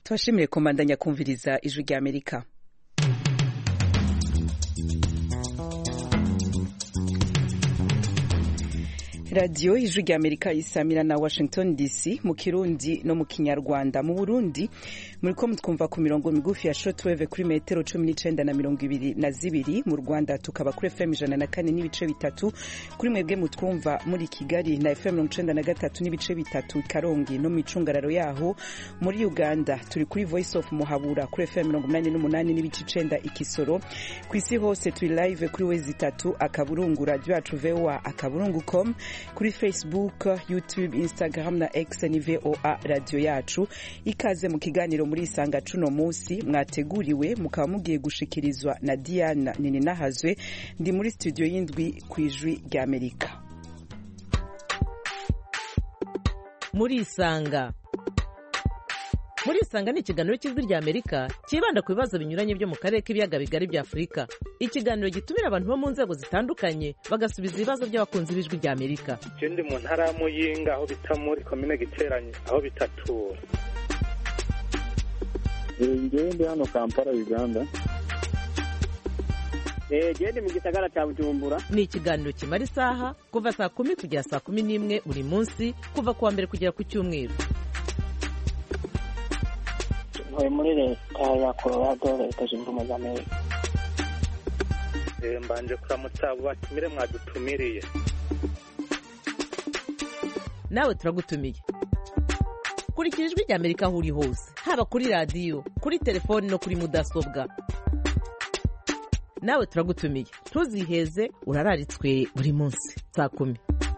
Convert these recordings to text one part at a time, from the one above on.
tubashimire komandanya kumviriza ijwi rya amerika radiyo ijwi rya amerika isamira na washington dc mu kirundi no mu kinyarwanda mu burundi muri ko mutwumva ku mirongo migufi ya shotweve kuri metero cumi n'icenda na mirongo ibiri na zibiri mu rwanda tukaba kuri fm ijana na kane n'ibice bitatu kuri mwebwe mutwumva muri kigali na fm mirongo icenda na gatatu n'ibice bitatu karongi no mu icungararo yaho muri uganda turi kuri voice of muhabura kuri fm mirongo umunani n'umunani n'ibice icenda ikisoro ku isi hose turi live kuri wezi itatu akaburungu radio yacu voa akaburungu com kuri facebook youtube instagram na x ni voa radio yacu ikaze mu kiganiro muri isanga cuno munsi mwateguriwe mukaba mugiye gushikirizwa na diana nininahazwe ndi muri studio y'indwi ku ijwi rya amerika muri isanga muri isanga ni ikiganiro cy'ijwi rya amerika cyibanda ku bibazo binyuranye byo mu karere k'ibiyaga bigari bya afurika ikiganiro gitumira abantu bo mu nzego zitandukanye bagasubiza ibibazo by'abakunzi b'ijwi rya amerika je ndi mu ntara ya muyinga aho bita muri komine giteranye aho bitatura ngewe ndi hano kampala uganda gende mu gisagara cya bujumbura ni ikiganiro kimara isaha kuva saa kumi kugera saa kumi n'imwe buri munsi kuva ku wa mbere kugera ku cyumweru ntuye muri leta ya colorado leta zunze ubumwe za amerika Eh, mbanje kuramutsa abo batumire mwadutumiriye nawe turagutumiye kurikira ijwi rya amerika aho uri hose haba kuri radiyo kuri telefoni no kuri mudasobwa nawe turagutumiye ntuziheze urararitswe buri munsi saa kumi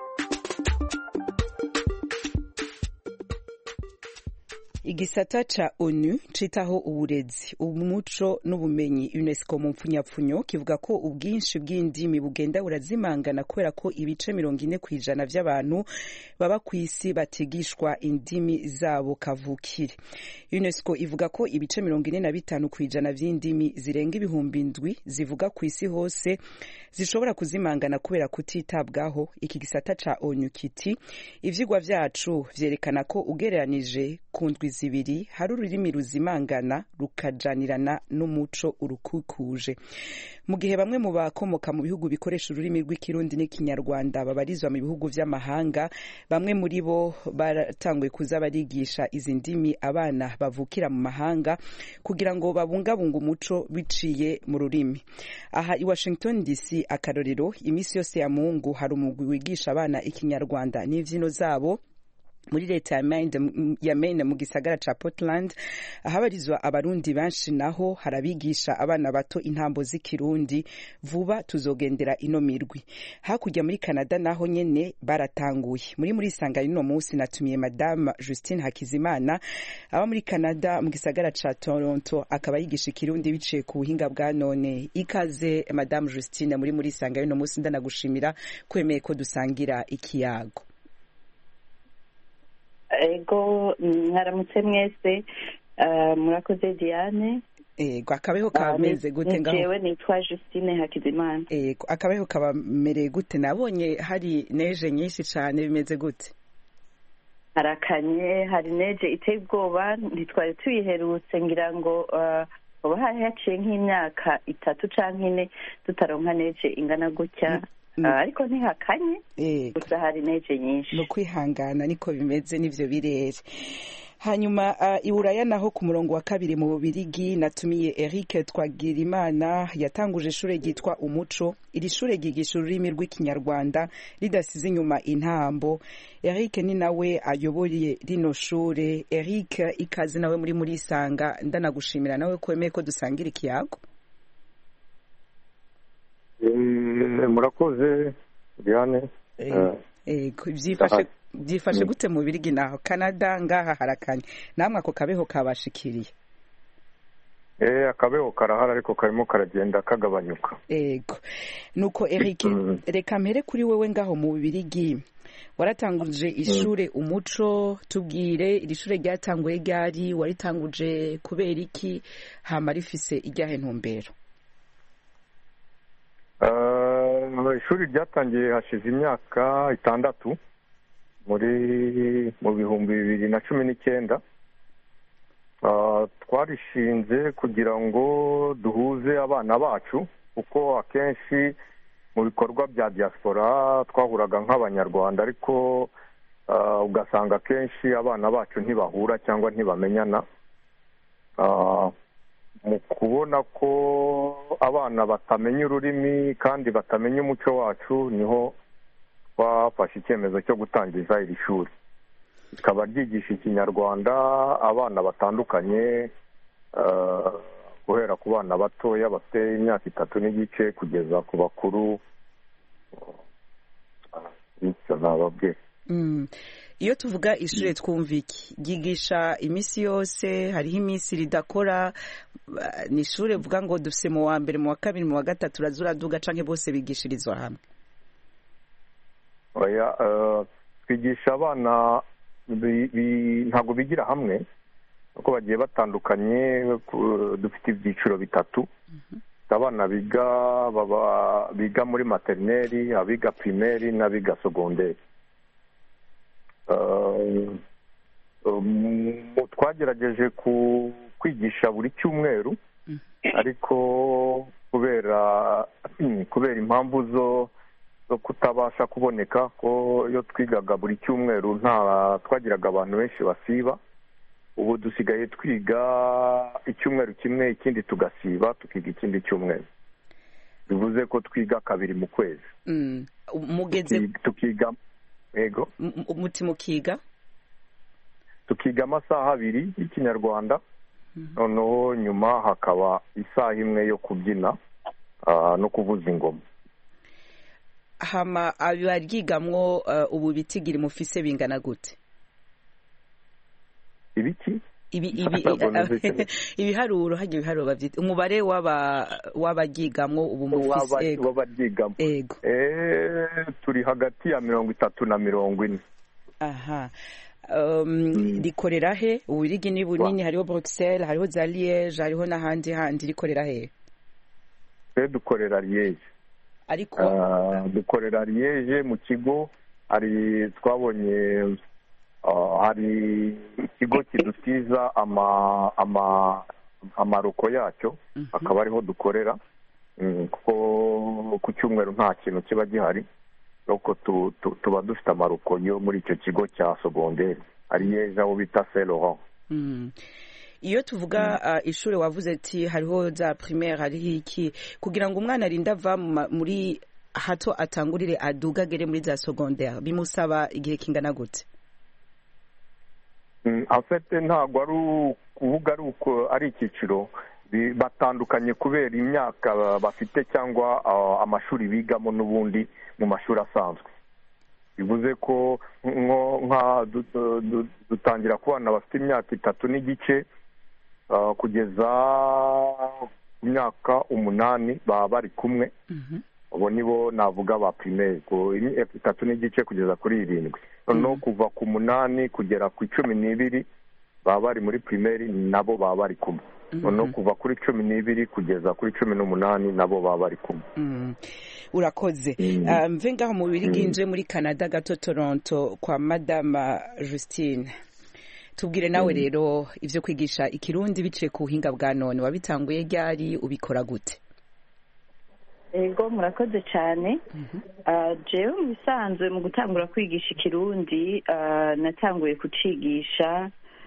igisata ca onu citaho uburezi umuco n'ubumenyi unesco mu mpfunyapfunyo kivuga ko ubwinshi bw'indimi bugenda burazimangana kubera ko ibice mirongo ine ku ijana vy'abantu baba ku isi batigishwa indimi zabo kavukire unesco ivuga ko ibice mirongo ine na bitanu ku ijana vy'indimi zirenga ibihumbi indwi zivuga ku isi hose zishobora kuzimangana kubera kutitabwaho iki gisata ca onu kiti ivyigwa vyacu vyerekana ko ugereranije ku ndwi zibiri hari ururimi ruzimangana rukajanirana n'umuco urukukuje mu gihe bamwe mu bakomoka mu bihugu bikoresha ururimi rw'ikirundi n'ikinyarwanda babarizwa mu bihugu vy'amahanga bamwe muri bo baratanguye kuza barigisha izi ndimi abana bavukira mu mahanga kugira ngo babungabunge umuco biciye mu rurimi aha i washington dc akarorero iminsi yose ya mungu hari umugwi wigisha abana ikinyarwanda n'imvyino zabo muri leta ya Maine, ya Maine mu gisagara ca Portland ahabarizwa abarundi benshi naho harabigisha abana bato intambo z'ikirundi vuba tuzogendera ino mirwi hakurya muri Canada naho nyene baratanguye muri muri sanga ino munsi natumiye madame Justine Hakizimana aba muri Canada mu gisagara ca Toronto akaba yigisha ikirundi biciye ku buhinga bwa none ikaze madame Justine muri muri sanga ino munsi ndanagushimira kwemeye ko dusangira ikiyago ego mwaramutse mwese murakoze diane ego akabeho kameze gute ngaho jewe nitwa justine hakizimana ego akabeho kabamereye gute nabonye hari neje nyinshi cane bimeze gute harakanye hari neje iteye ubwoba ntitwari tuyiherutse ngira ngo uba hari haciye nk'imyaka itatu canke ine tutaronka neje ingana gutya ariko ntihakanye gusa hari neje nyinshi ni ukwihangana niko bimeze n'ivyo birere hanyuma uh, iburaya naho ku murongo wa kabiri mu bubirigi natumiye eric twagirimana yatanguje ishure ryitwa umuco iri shure ryigisha ururimi rw'ikinyarwanda ridasize inyuma intambo eric ni nawe ayoboye rino shure eric ikaze nawe muri muri isanga ndanagushimira nawe ko wemeye ko dusangira ikiyago murakoze diane byifashe byifashe gute mu birigi naho canada ngaha harakanye namwe ako kabeho kabashikiriye eh akabeho karahara ariko karimo karagenda kagabanyuka ego nuko eric reka mpere kuri wewe ngaho mu birigi waratanguje ishure umuco tubwire iri shure ryatanguye ryari waritanguje kubera iki hama rifise iryahe ntumbero ishuri ryatangiye hashize imyaka itandatu muri mu bihumbi bibiri na cumi n'icyenda twarishinze kugira ngo duhuze abana bacu kuko akenshi mu bikorwa bya diaspora twahuraga nk'abanyarwanda ariko ugasanga akenshi abana bacu ntibahura cyangwa ntibamenyana mu kubona ko abana batamenya ururimi kandi batamenya umuco wacu niho twafashe icyemezo cyo gutangiza iri shuri rikaba ryigisha ikinyarwanda abana batandukanye guhera ku bana batoya bafite imyaka itatu n'igice kugeza ku bakuru bityo nababwira iyo tuvuga ishuri twumva iki ryigisha iminsi yose hariho iminsi ridakora ni ishuri rivuga ngo dufite mu wa mbere mu wa kabiri mu wa gatatu uraduga cyangwa bose bigishirizwa hamwe twigisha abana ntabwo bigira hamwe kuko bagiye batandukanye dufite ibyiciro bitatu abana biga biga muri materineri abiga pirimeri n'abiga segonderi twagerageje kwigisha buri cyumweru ariko kubera kubera impamvu zo zo kutabasha kuboneka ko iyo twigaga buri cyumweru nta twagiraga abantu benshi basiba ubu dusigaye twiga icyumweru kimwe ikindi tugasiba tukiga ikindi cyumweru bivuze ko twiga kabiri mu kwezi mugeze tukiga yego umuti mukiga tukiga amasaha abiri y'ikinyarwanda noneho nyuma hakaba isaha imwe yo kubyina no kuvuza ingoma hama abaryigamwo ubu bitigiri mufise bingana gute ibiki ibiharuro hajya ibiharuro babyita umubare w'abaryigamwo ubu mufise w'abaryigamo ego turi hagati ya mirongo itatu na mirongo ine aha rikorera he uburigi ni bunini hariho Bruxelles hariho za Liège hariho n'ahandi handi rikorera he twe dukorera Liège ariko dukorera Liège mu kigo hari twabonye hari ikigo kidusiza amaroko yacyo akaba ariho dukorera kuko ku cyumweru nta kintu kiba gihari nuko tuba dufite amaroko yo muri icyo kigo cya sogonderi ari yeza aho bita Laurent iyo tuvuga ishuri wavuze ati hariho za primaire hariho iki kugira ngo umwana arinde ava muri hato atangurire adugagere muri za sogonderi bimusaba igihe kingana gute afite ntabwo ari ukuvuga ari uko ari icyiciro batandukanye kubera imyaka bafite cyangwa amashuri bigamo n'ubundi mu mashuri asanzwe bivuze ko nka dutangira ku bana bafite imyaka itatu n'igice kugeza ku myaka umunani baba bari kumwe abo nibo navuga ba pirimeri itatu n'igice kugeza kuri irindwi noneho kuva ku munani kugera ku icumi n'ibiri baba bari muri pirimeri nabo baba bari kumwe noneho kuva kuri cumi n'ibiri kugeza kuri cumi n'umunani nabo baba bari kumwe urakoze mve ngaho mu biri bwinje muri canada gato toronto kwa madama justine tubwire nawe rero ibyo kwigisha ikirundi biciye ku buhinga bwa none wabitanguye ryari ubikora gute ego murakoze cyane jewe mu bisanzwe mu gutangura kwigisha ikirundi natanguye kucigisha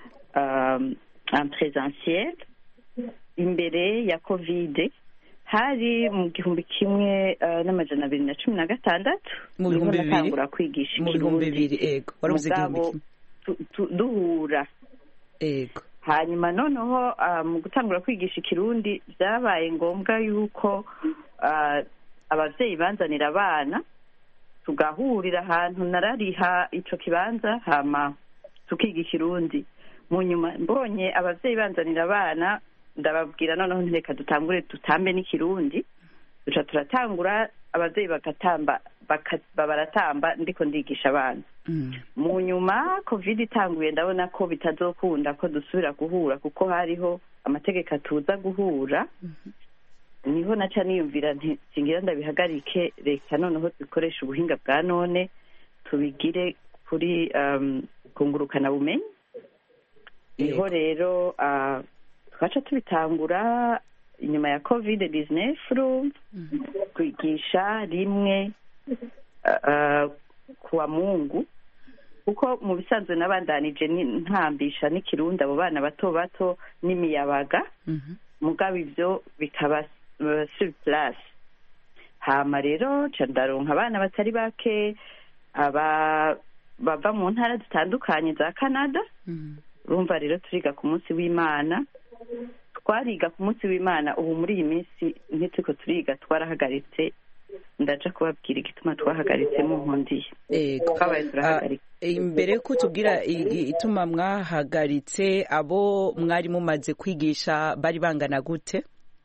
presentiel imbere ya kovide hari mu gihumbi kimwe n'amajana abiri na cumi na gatandatu mu bihumbi bibiri natangura kwigisha mu bihumbi bibiri ego warabuze igihumbi mugabo kimwe duhura ego hanyuma noneho mu gutangura kwigisha ikirundi byabaye ngombwa yuko ababyeyi banzanira abana tugahurira ahantu narariha icyo kibanza hama tukiga ikirundi mu nyuma mbonye ababyeyi banzanira abana ndababwira noneho ntireka dutangure dutambe n'ikirundi duca turatangura ababyeyi bagatamba baratamba ndiko ndigisha abana mu nyuma covid itanguye ndabona ko bitazokunda ko dusubira guhura kuko hariho amategeko atuza guhura niho naca niyumvira ntingira ndabihagarike reka noneho dukoresha ubuhinga bwa none tubigire kuri kungurukana bumenyi niho rero twaca tubitangura inyuma ya covid 19 kwigisha rimwe uh, kuwa mungu kuko mu bisanzwe n'abandanije ntambisha n'ikirundi abo bana bato bato n'imiyabaga mugabo ibyo bikaba uh, sur place hama rero ca ndaronka abana batari bake aba bava mu ntara zitandukanye za canada urumva rero turiga ku munsi w'imana twariga ku munsi w'imana ubu muri iyi minsi ntituriko turiga twarahagaritse ndaja kubabwira igituma twahagaritse mu nkundiye twabaye turahagarika imbere yuko tubwira ituma mwahagaritse abo mwari mumaze kwigisha bari bangana gute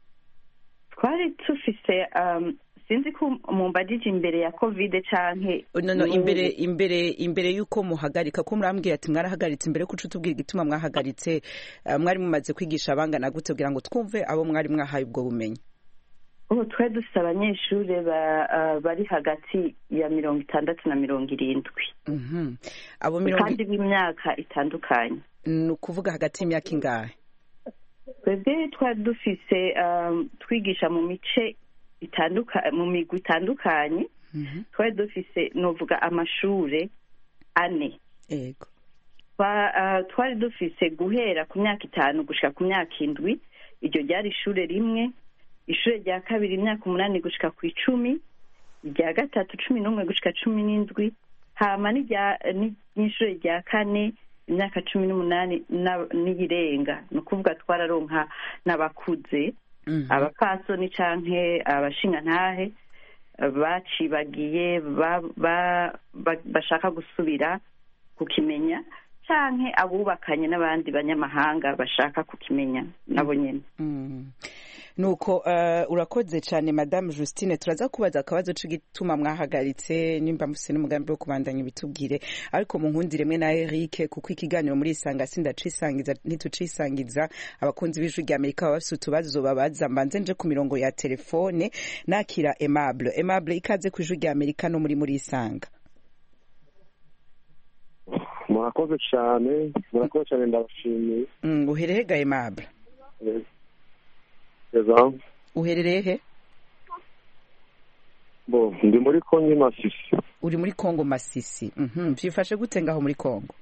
twari tufise um, sinzi ko mumbajije imbere ya covid canke no no imbere imbere imbere yuko muhagarika ko murambwira ati mwarahagaritse imbere ko tubwira igituma mwahagaritse uh, mwari mumaze kwigisha abangana gute kugira ngo twumve abo mwari mwahaye ubwo bumenyi ubu twari dufite abanyeshuri bari hagati ya mirongo itandatu na mirongo irindwi abo kandi b'imyaka itandukanye ni ukuvuga hagati y'imyaka ingahe twebwe twari dufise twigisha mu mice mu migwi itandukanye twari dufise nuvuga amashuri ane yego twari dufise guhera ku myaka itanu gushyira ku myaka indwi iryo ryari ishuri rimwe ishuri rya kabiri imyaka umunani gushika ku icumi irya gatatu cumi n'umwe gushika cumi n'indwi hama n'ishuri rya kane imyaka cumi n'umunani n'iyirenga ni ukuvuga twararonka n'abakuze abapasoni canke abashingantahe bacibagiye bashaka gusubira kukimenya canke abubakanye n'abandi banyamahanga bashaka kukimenya nabo nyene nuko uh, urakoze cyane madame justine turaza kubaza akabazo c'igituma mwahagaritse nimba mufise n'umugambi wo kubandanya bitubwire ariko mu nkundi rimwe na Eric kuko ikiganiro muri isanga sindacisangiza ntitucisangiza abakunzi b'ijwi rya Amerika baba bafise utubazo babaza mbanze nje ku mirongo ya telefone nakira Aimable Aimable ikaze ku ijwi rya Amerika no muri muri isanga murakoze cyane murakoze cyane ndabashimiye mm, uhereye ga Aimable uherereye he bo ndi muri kongo masisi uri muri kongo masisi byifashe gute ngaho muri kongo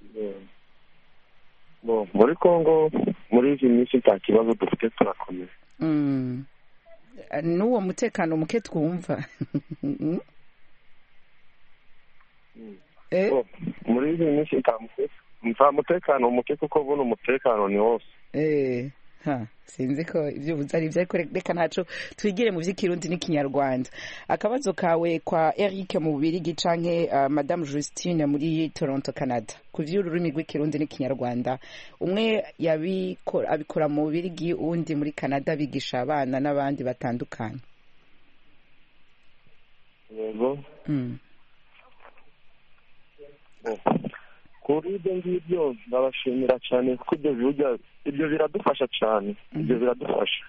bo muri kongo muri izi minsi nta kibazo dufite turakomeye n'uwo mutekano muke twumva muri izi minsi nta mutekano muke kuko buno umutekano ni wose ha sinzi ko ibyo ubuze ari ibyo ariko reka ntaco twigire mu by'ikirundi n'ikinyarwanda akabazo kawe kwa Eric mu bubirigi canke uh, madame Justine muri Toronto Canada ku vy'ururimi rw'ikirundi n'ikinyarwanda umwe yabikora abikora mu bubirigi uwundi muri Canada bigisha abana n'abandi batandukanye yego mm. kuri ibyo ngibyo ndabashimira cyane kuko ibyo bijya ibyo biradufasha cyane ibyo biradufasha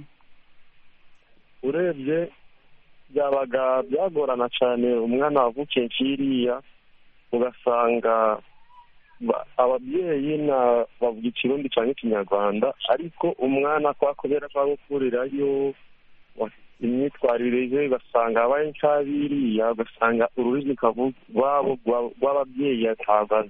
urebye byabaga byagorana cyane umwana wavukiye nkiriya ugasanga ababyeyi bavuga ikirundi cyangwa ikinyarwanda ariko umwana kwa kubera ko gukurirayo imyitwarire ye ugasanga abaye nk'abiriya ugasanga ururimi rwabo rw'ababyeyi atagaze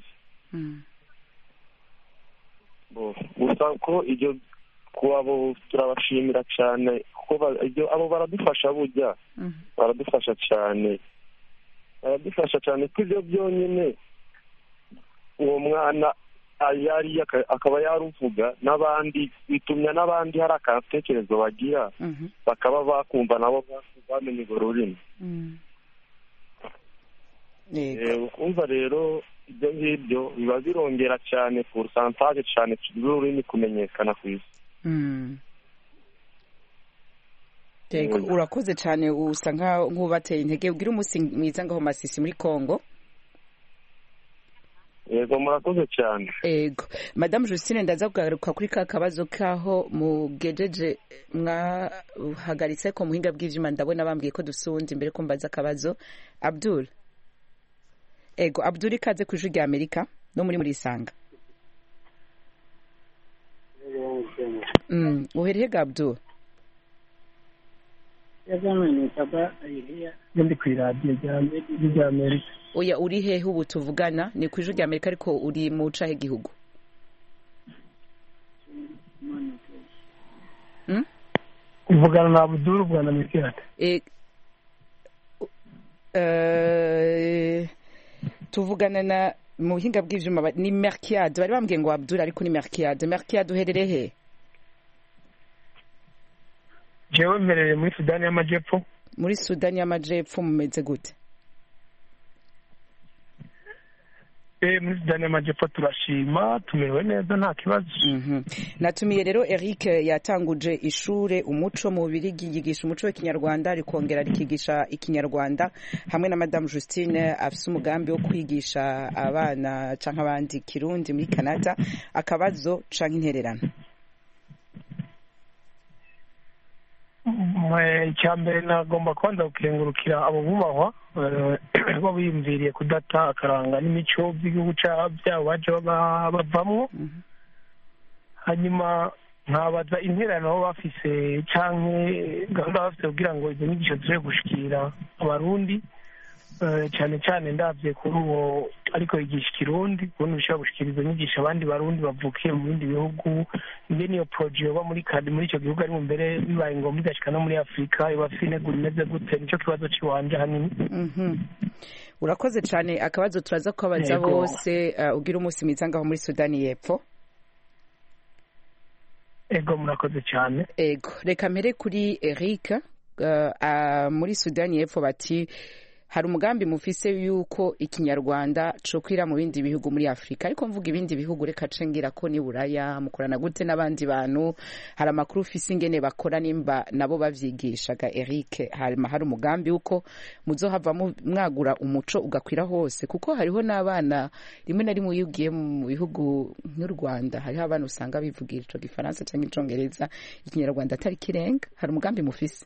gusa ko ibyo kubo turabashimira cyane kuko abo baradufasha burya baradufasha cyane baradufasha cyane ko ibyo byonyine uwo mwana yari akaba yaruvuga n'abandi bitumya n'abandi hari akatekerezo bagira bakaba bakumva nabo bamenya urwo rurimi ukumva rero ibyo ngibyo biba birongera cyane porosantaje cyane rw'ururimi kumenyekana ku isi urakoze cyane usa nk'ubateye intege ubwira umunsi mwiza ngaho masisi muri congo yego murakoze cyane yego madamu Justine ndaza kugaruka kuri ka kabazo kaho mugejeje mwahagaritse ko muhinga bw'ivyuma ndabona bambwiye ko dufite uwundi mbere ko mbaza akabazo abdul ego abdul ikaze ku ijwi rya amerika no muri muri isanga Mm, uhereye ga abdul iyo ndi ku iradiyo rya amerika oya uri hehe ubu tuvugana ni ku ijwi rya amerika ariko uri mu cahe gihugu Mm? uvugana na abuduru bwana mikirate E- eh, tuvugana na mu buhinga bw'ivyuma ba- ni merkiade bari bambwiye ngo abdul ariko ni merkiade merkiade uherereye he jewe mperereye muri sudani y'amajyepfo muri sudani y'amajepfo mumeze gute eh muri sudani y'amajyepfo turashima tumerewe neza nta kibazo Mhm. natumiye rero eric yatanguje ishure umuco mu bubirigi yigisha umuco w'ikinyarwanda rikongera rikigisha ikinyarwanda hamwe na madamu justine afise umugambi wo kwigisha abana canke abandi kirundi muri canada akabazo canke intererano Mwe, icya mbere nagomba kubanza gukengurukira abo bubahwa eh, bo biyumviriye kudata akaranga n'imico by'igihugu ca- byabo baje baba- bavamwo hanyuma nkabaza interano baba bafise canke gahunda baba bafise kugira ngo izo nyigisho zishobore gushikira abarundi eh, cyane cyane ndavye kuri uwo ariko yigisha ikirundi ubundi bishobora gushikira izo nyigisho abandi barundi bavukiye mu bindi bihugu mbe niyo poroje yoba muri kadi muri icyo gihugu ari mu mbere bibaye ngombwa igashika no muri afurika iba afite integuro imeze gute nicyo kibazo c'iwanje hanini Mhm. urakoze cane akabazo turaza kubabaza Yego. bose uh, ugira umunsi mwiza ngaho muri sudani y'epfo ego murakoze cyane ego reka mpere kuri eric uh, uh, muri sudani y'epfo bati hari umugambi mufise yuko ikinyarwanda cokwira mu bindi bihugu muri afurika ariko mvuga ibindi bihugu reka ce ngira ko ni buraya mukorana gute n'abandi bantu hari amakuru ufise ingene bakora nimba nabo bavyigishaga eric harima hari umugambi wuko muzohava mu- mwagura umuco ugakwira hose kuko hariho n'abana rimwe na rimwe iyo ugiye mu bihugu nk'u rwanda hariho abana usanga bivugira ico gifaransa canke icongereza ikinyarwanda atari kirenga hari umugambi mufise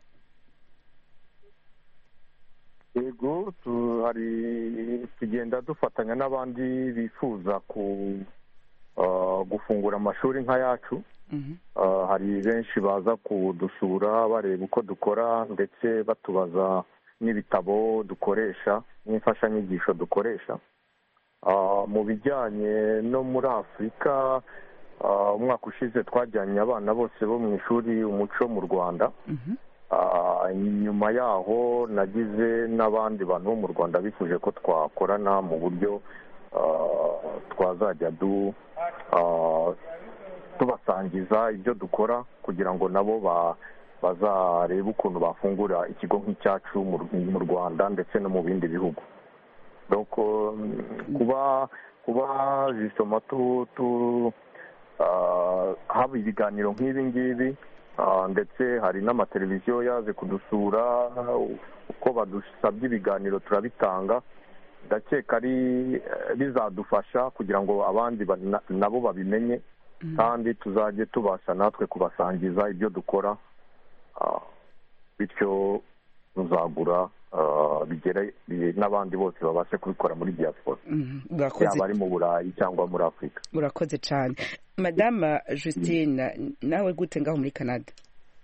yego tu- hari tugenda dufatanya n'abandi bifuza ku ah, gufungura amashuri nk'ayacu Mhm. Ah, hari benshi baza kudusura bareba uko dukora ndetse batubaza n'ibitabo dukoresha n'imfashanyigisho dukoresha Ah, mu bijyanye no muri afurika ah, umwaka ushize twajyanye abana bose bo mu ishuri umuco mu rwanda Mhm. Ah, nyuma yaho nagize n'abandi bantu bo mu rwanda bifuje ko twakorana mu buryo ah, twazajya du ah, tubasangiza ibyo dukora kugira ngo nabo ba bazarebe ukuntu bafungura ikigo nk'icyacu mu mu rwanda ndetse no mu bindi bihugu donc mm, kuba kuba justement tu tu ah, haba ibiganiro nk'ibi ngibi ah, ndetse hari n'amateleviziyo yaje kudusura uko badusabye ibiganiro turabitanga ndakeka ari eh, bizadufasha kugira ngo abandi ba- na- nabo babimenye kandi tuzajye tubasha natwe kubasangiza ibyo dukora ah, bityo tuzagura ah, bigere bi- n'abandi bose babashe kubikora muri diaspora Mhm. murakoze yaba ari mu burayi cyangwa muri afurika murakoze cyane madame justine nawe gute ngaho muri canada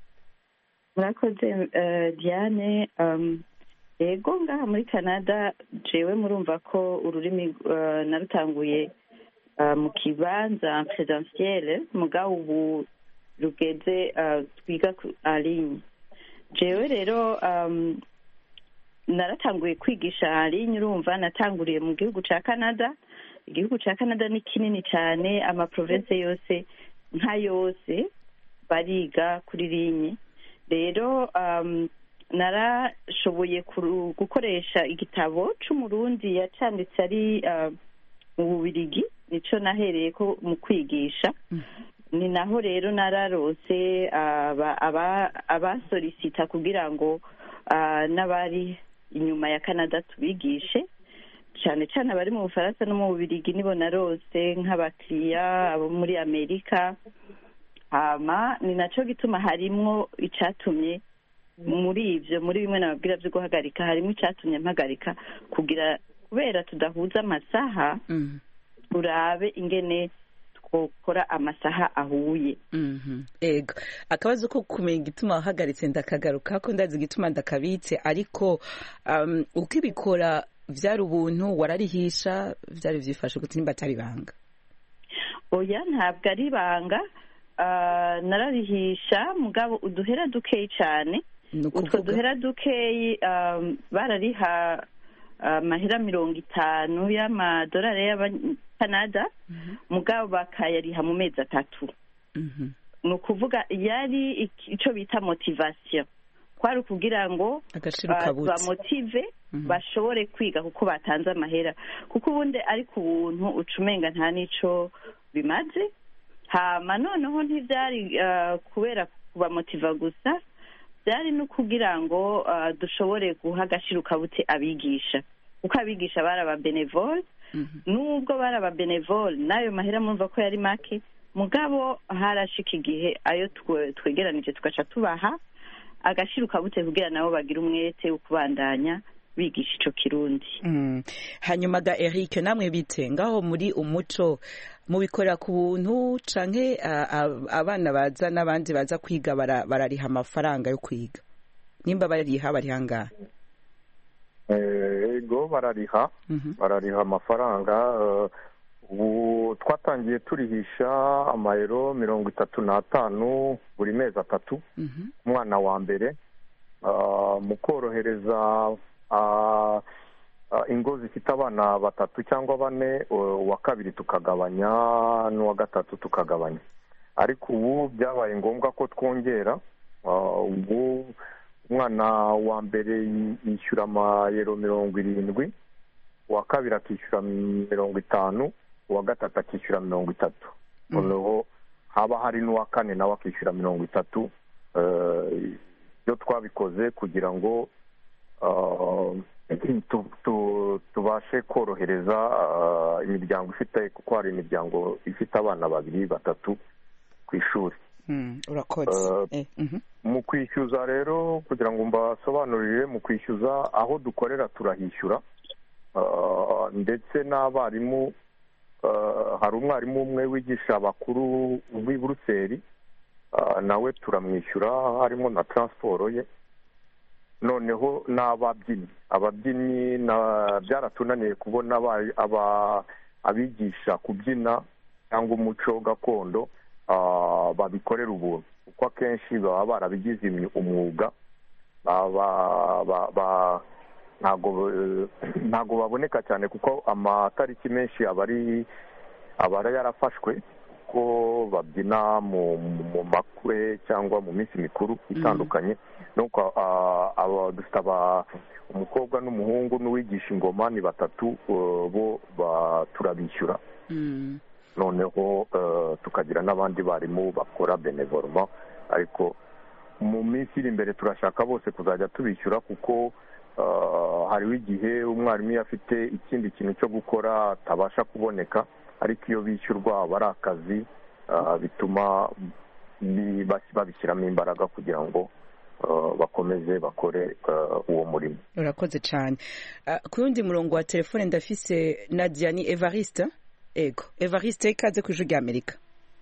murakoze eh, diane um, yego ngaha muri canada jewe murumva ko ururimi eh, narutanguye eh, mu kibanza presentiel mugabo ubu rugeze eh, twiga ku- aligne jewe rero um, naratanguye kwigisha aligne urumva natanguriye mu gihugu ca canada igihugu ca canada ni kinini cyane amaprovince yose nka yose bariga kuri linye rero um, narashoboye kuru- gukoresha igitabo c'umurundi yacanditse ari uh, mu bubirigi nico nahereye ko mu kwigisha ni naho rero nararose aba- aba- abasolisita kugira ngo ah, n'abari inyuma ya canada tubigishe cyane cyane abari mu bufaransa no mu bubirigi nibo narose nk'abakiriya abo muri amerika hama ni naco gituma harimwo icatumye muri ivyo muri bimwe nababwira vyo guhagarika harimo icatumye mpagarika kugira kubera tudahuza amasaha Mhm. turabe ingene twokora amasaha ahuye Mhm. ego akabazo ko kumenya igituma wahagaritse ndakagaruka ko ndazi igituma ndakabitse ariko um, uko ibikora vyari ubuntu wararihisha vyari vyifashe gute nimba atari ibanga oya ntabwo ari ibanga Ah, nararihisha mugabo uduhera dukeyi cyane ni utwo ukuvuga duhera dukeyi um, barariha amahera mirongo itanu y'amadolari y'abakanada mugabo bakayariha mu mezi atatu Mhm. ni ukuvuga yari iki- ico bita motivation kwari ukugira ngo agaciro ba- kabutse bamotive Mhm. bashobore kwiga kuko batanze amahera kuko ubundi ari ku buntu uca umenga nta n'ico bimaze hama noneho ntivyari uh, kubera kubamotiva gusa byari no kugira ngo uh, dushobore guha agaciro kabute abigisha kuko abigisha bari ababenevole Mhm. nubwo bari ababenevole n'ayo mahera murumva ko yari make mugabo harashika igihe ayo twe- twegeranije tugaca tubaha agaciro kabute kugira nabo bagira umwete wo kubandanya bigisha ico kirundi Mm. hanyuma ga Eric namwe bite ngaho muri umuco mubikorera ku buntu canke a- a- abana baza n'abandi baza kwiga bara- barariha amafaranga yo kwiga nimba bariha bariha ngahe Eh, ego barariha Mhm. barariha amafaranga eh, ubu twatangiye turihisha amayero mirongo itatu n'atanu buri mezi atatu Mhm. umwana wa mbere Ah, mu korohereza ah, ah, ingo zifite abana batatu cyangwa bane eh, uwa kabiri tukagabanya n'uwa gatatu tukagabanya ariko ubu byabaye ngombwa ko twongera Ah, ubu umwana wa mbere yi- yishyura amayero mirongo irindwi uwa kabiri akishyura mirongo itanu uwa gatatu akishyura mirongo itatu noneho haba hari n'uwa kane nawe akishyura mirongo itatu Eh, iyo twabikoze kugira ngo ah, tu- tu- tubashe korohereza ah, imiryango ifite kuko hari imiryango ifite abana babiri batatu ku ishuri Mm, urakoze Eh, mhm. mu kwishyuza rero kugira ngo mbasobanurire mu kwishyuza aho dukorera turahishyura Ah, ndetse n'abarimu ah, hari umwarimu umwe wigisha abakuru w'i buruseli ah, nawe turamwishyura harimo na taransiporo ye noneho n'ababyinnyi ababyinnyi na- byaratunaniye kubona aba- aba- abigisha kubyina cyangwa umuco gakondo ah, babikorera ubuntu kuko akenshi baba barabigize imyu- umwuga baba- ba- ba- ntago eh, ntago baboneka cyane kuko amatariki menshi aba ari aba ari yarafashwe ko babyina mu mu makwe cyangwa mu minsi mikuru itandukanye nuko ah, aba- dufite aba- umukobwa n'umuhungu n'uwigisha ingoma ni batatu eh, bo ba- turabishyura Mm. noneho eh, tukagira n'abandi barimu bakora benevoluma ariko mu minsi iri imbere turashaka bose kuzajya tubishyura kuko eh, hariho igihe umwarimu iyo afite ikindi kintu cyo gukora atabasha kuboneka ariko iyo bishyurwa aba ari akazi eh, bituma bi- bas- babishyiramo imbaraga kugira ngo eh, bakomeze bakore eh, uwo murimo urakoze cyane Ah, ku yundi murongo wa telefone ndafise nadia ni evariste ego evariste ikaze ku ijwi rya amerika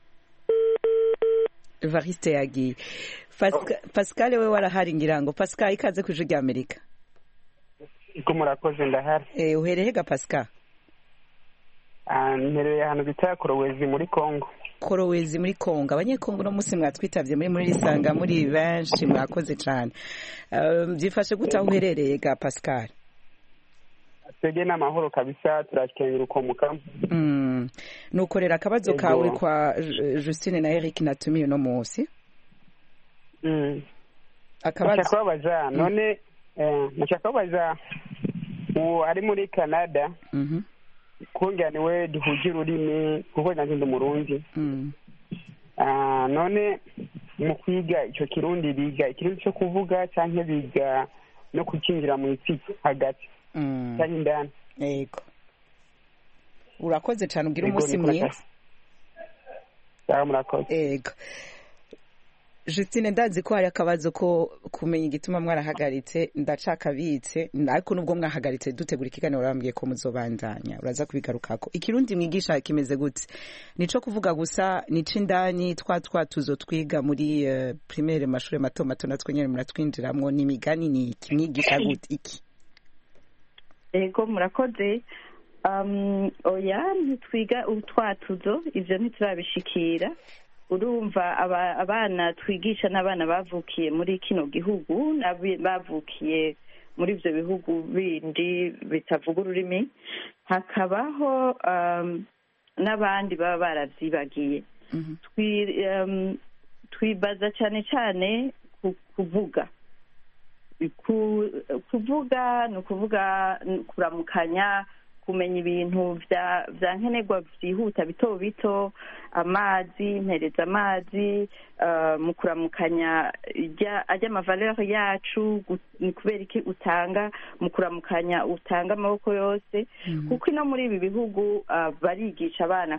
evariste yagiye Pasca- pascal we warahari ngira ngo pascal ikaze ku ijwi rya amerika ko murakoze ndahari Eh, uhereye ga pascal Ah, mpereye ahantu bita korowezi muri congo korowezi muri kongo abanyekongo uno munsi mwatwitabye muri muri risanga muri benshi mwakoze cyane Ah, byifashe gute aho uherereye ga pascal twebwe n'amahoro kabisa turakengera ukomuka Mm. nukorera akabazo Ego. kawe kwa Ju- Justine na Eric natumiye uno munsi Mm. akabazo nashaka kubabaza none eh, nashaka kubabaza uwo ari muri canada Mhm. kungira niwe duhuje ururimi kuko nanjye ndi umurundi Mm. Ah, none mu kwiga icyo kirundi biga ikirundi cyo kuvuga cyangwa biga no kukinjira mu isi hagati Mm. cyangwa indani yego urakoze cyane ugira Yego, umunsi niko mwiza nakazi. Sawa, murakoze yego Justine ndazi ko hari akabazo ko kumenya igituma mwarahagaritse ndacakabitse ariko nubwo mwahagaritse dutegura ikiganiro urambwiye ko muzobandanya uraza kubigarukako ikirundi mwigisha kimeze gute nico kuvuga gusa nico indani twa twatuzo twiga muri uh, primaire mashuri mato mato natwe nyene muratwinjiramwo n'imigani ni iki mwigisha gute iki ego murakoze um, oya ntitwiga utwatuzo ivyo ntiturabishikira urumva abana twigisha n'abana bavukiye muri kino gihugu bavukiye muri ibyo bihugu bindi bitavuga ururimi hakabaho n'abandi baba baravyibagiye twibaza cyane cyane kuvuga kuvuga ni ukuvuga kuramukanya kumenya ibintu bya nkenerwa byihuta bito bito amazi mpereza amazi mu kuramukanya ajya amavalere yacu ni kubera iki utanga mu kuramukanya utanga amaboko yose kuko ino muri ibi bihugu barigisha abana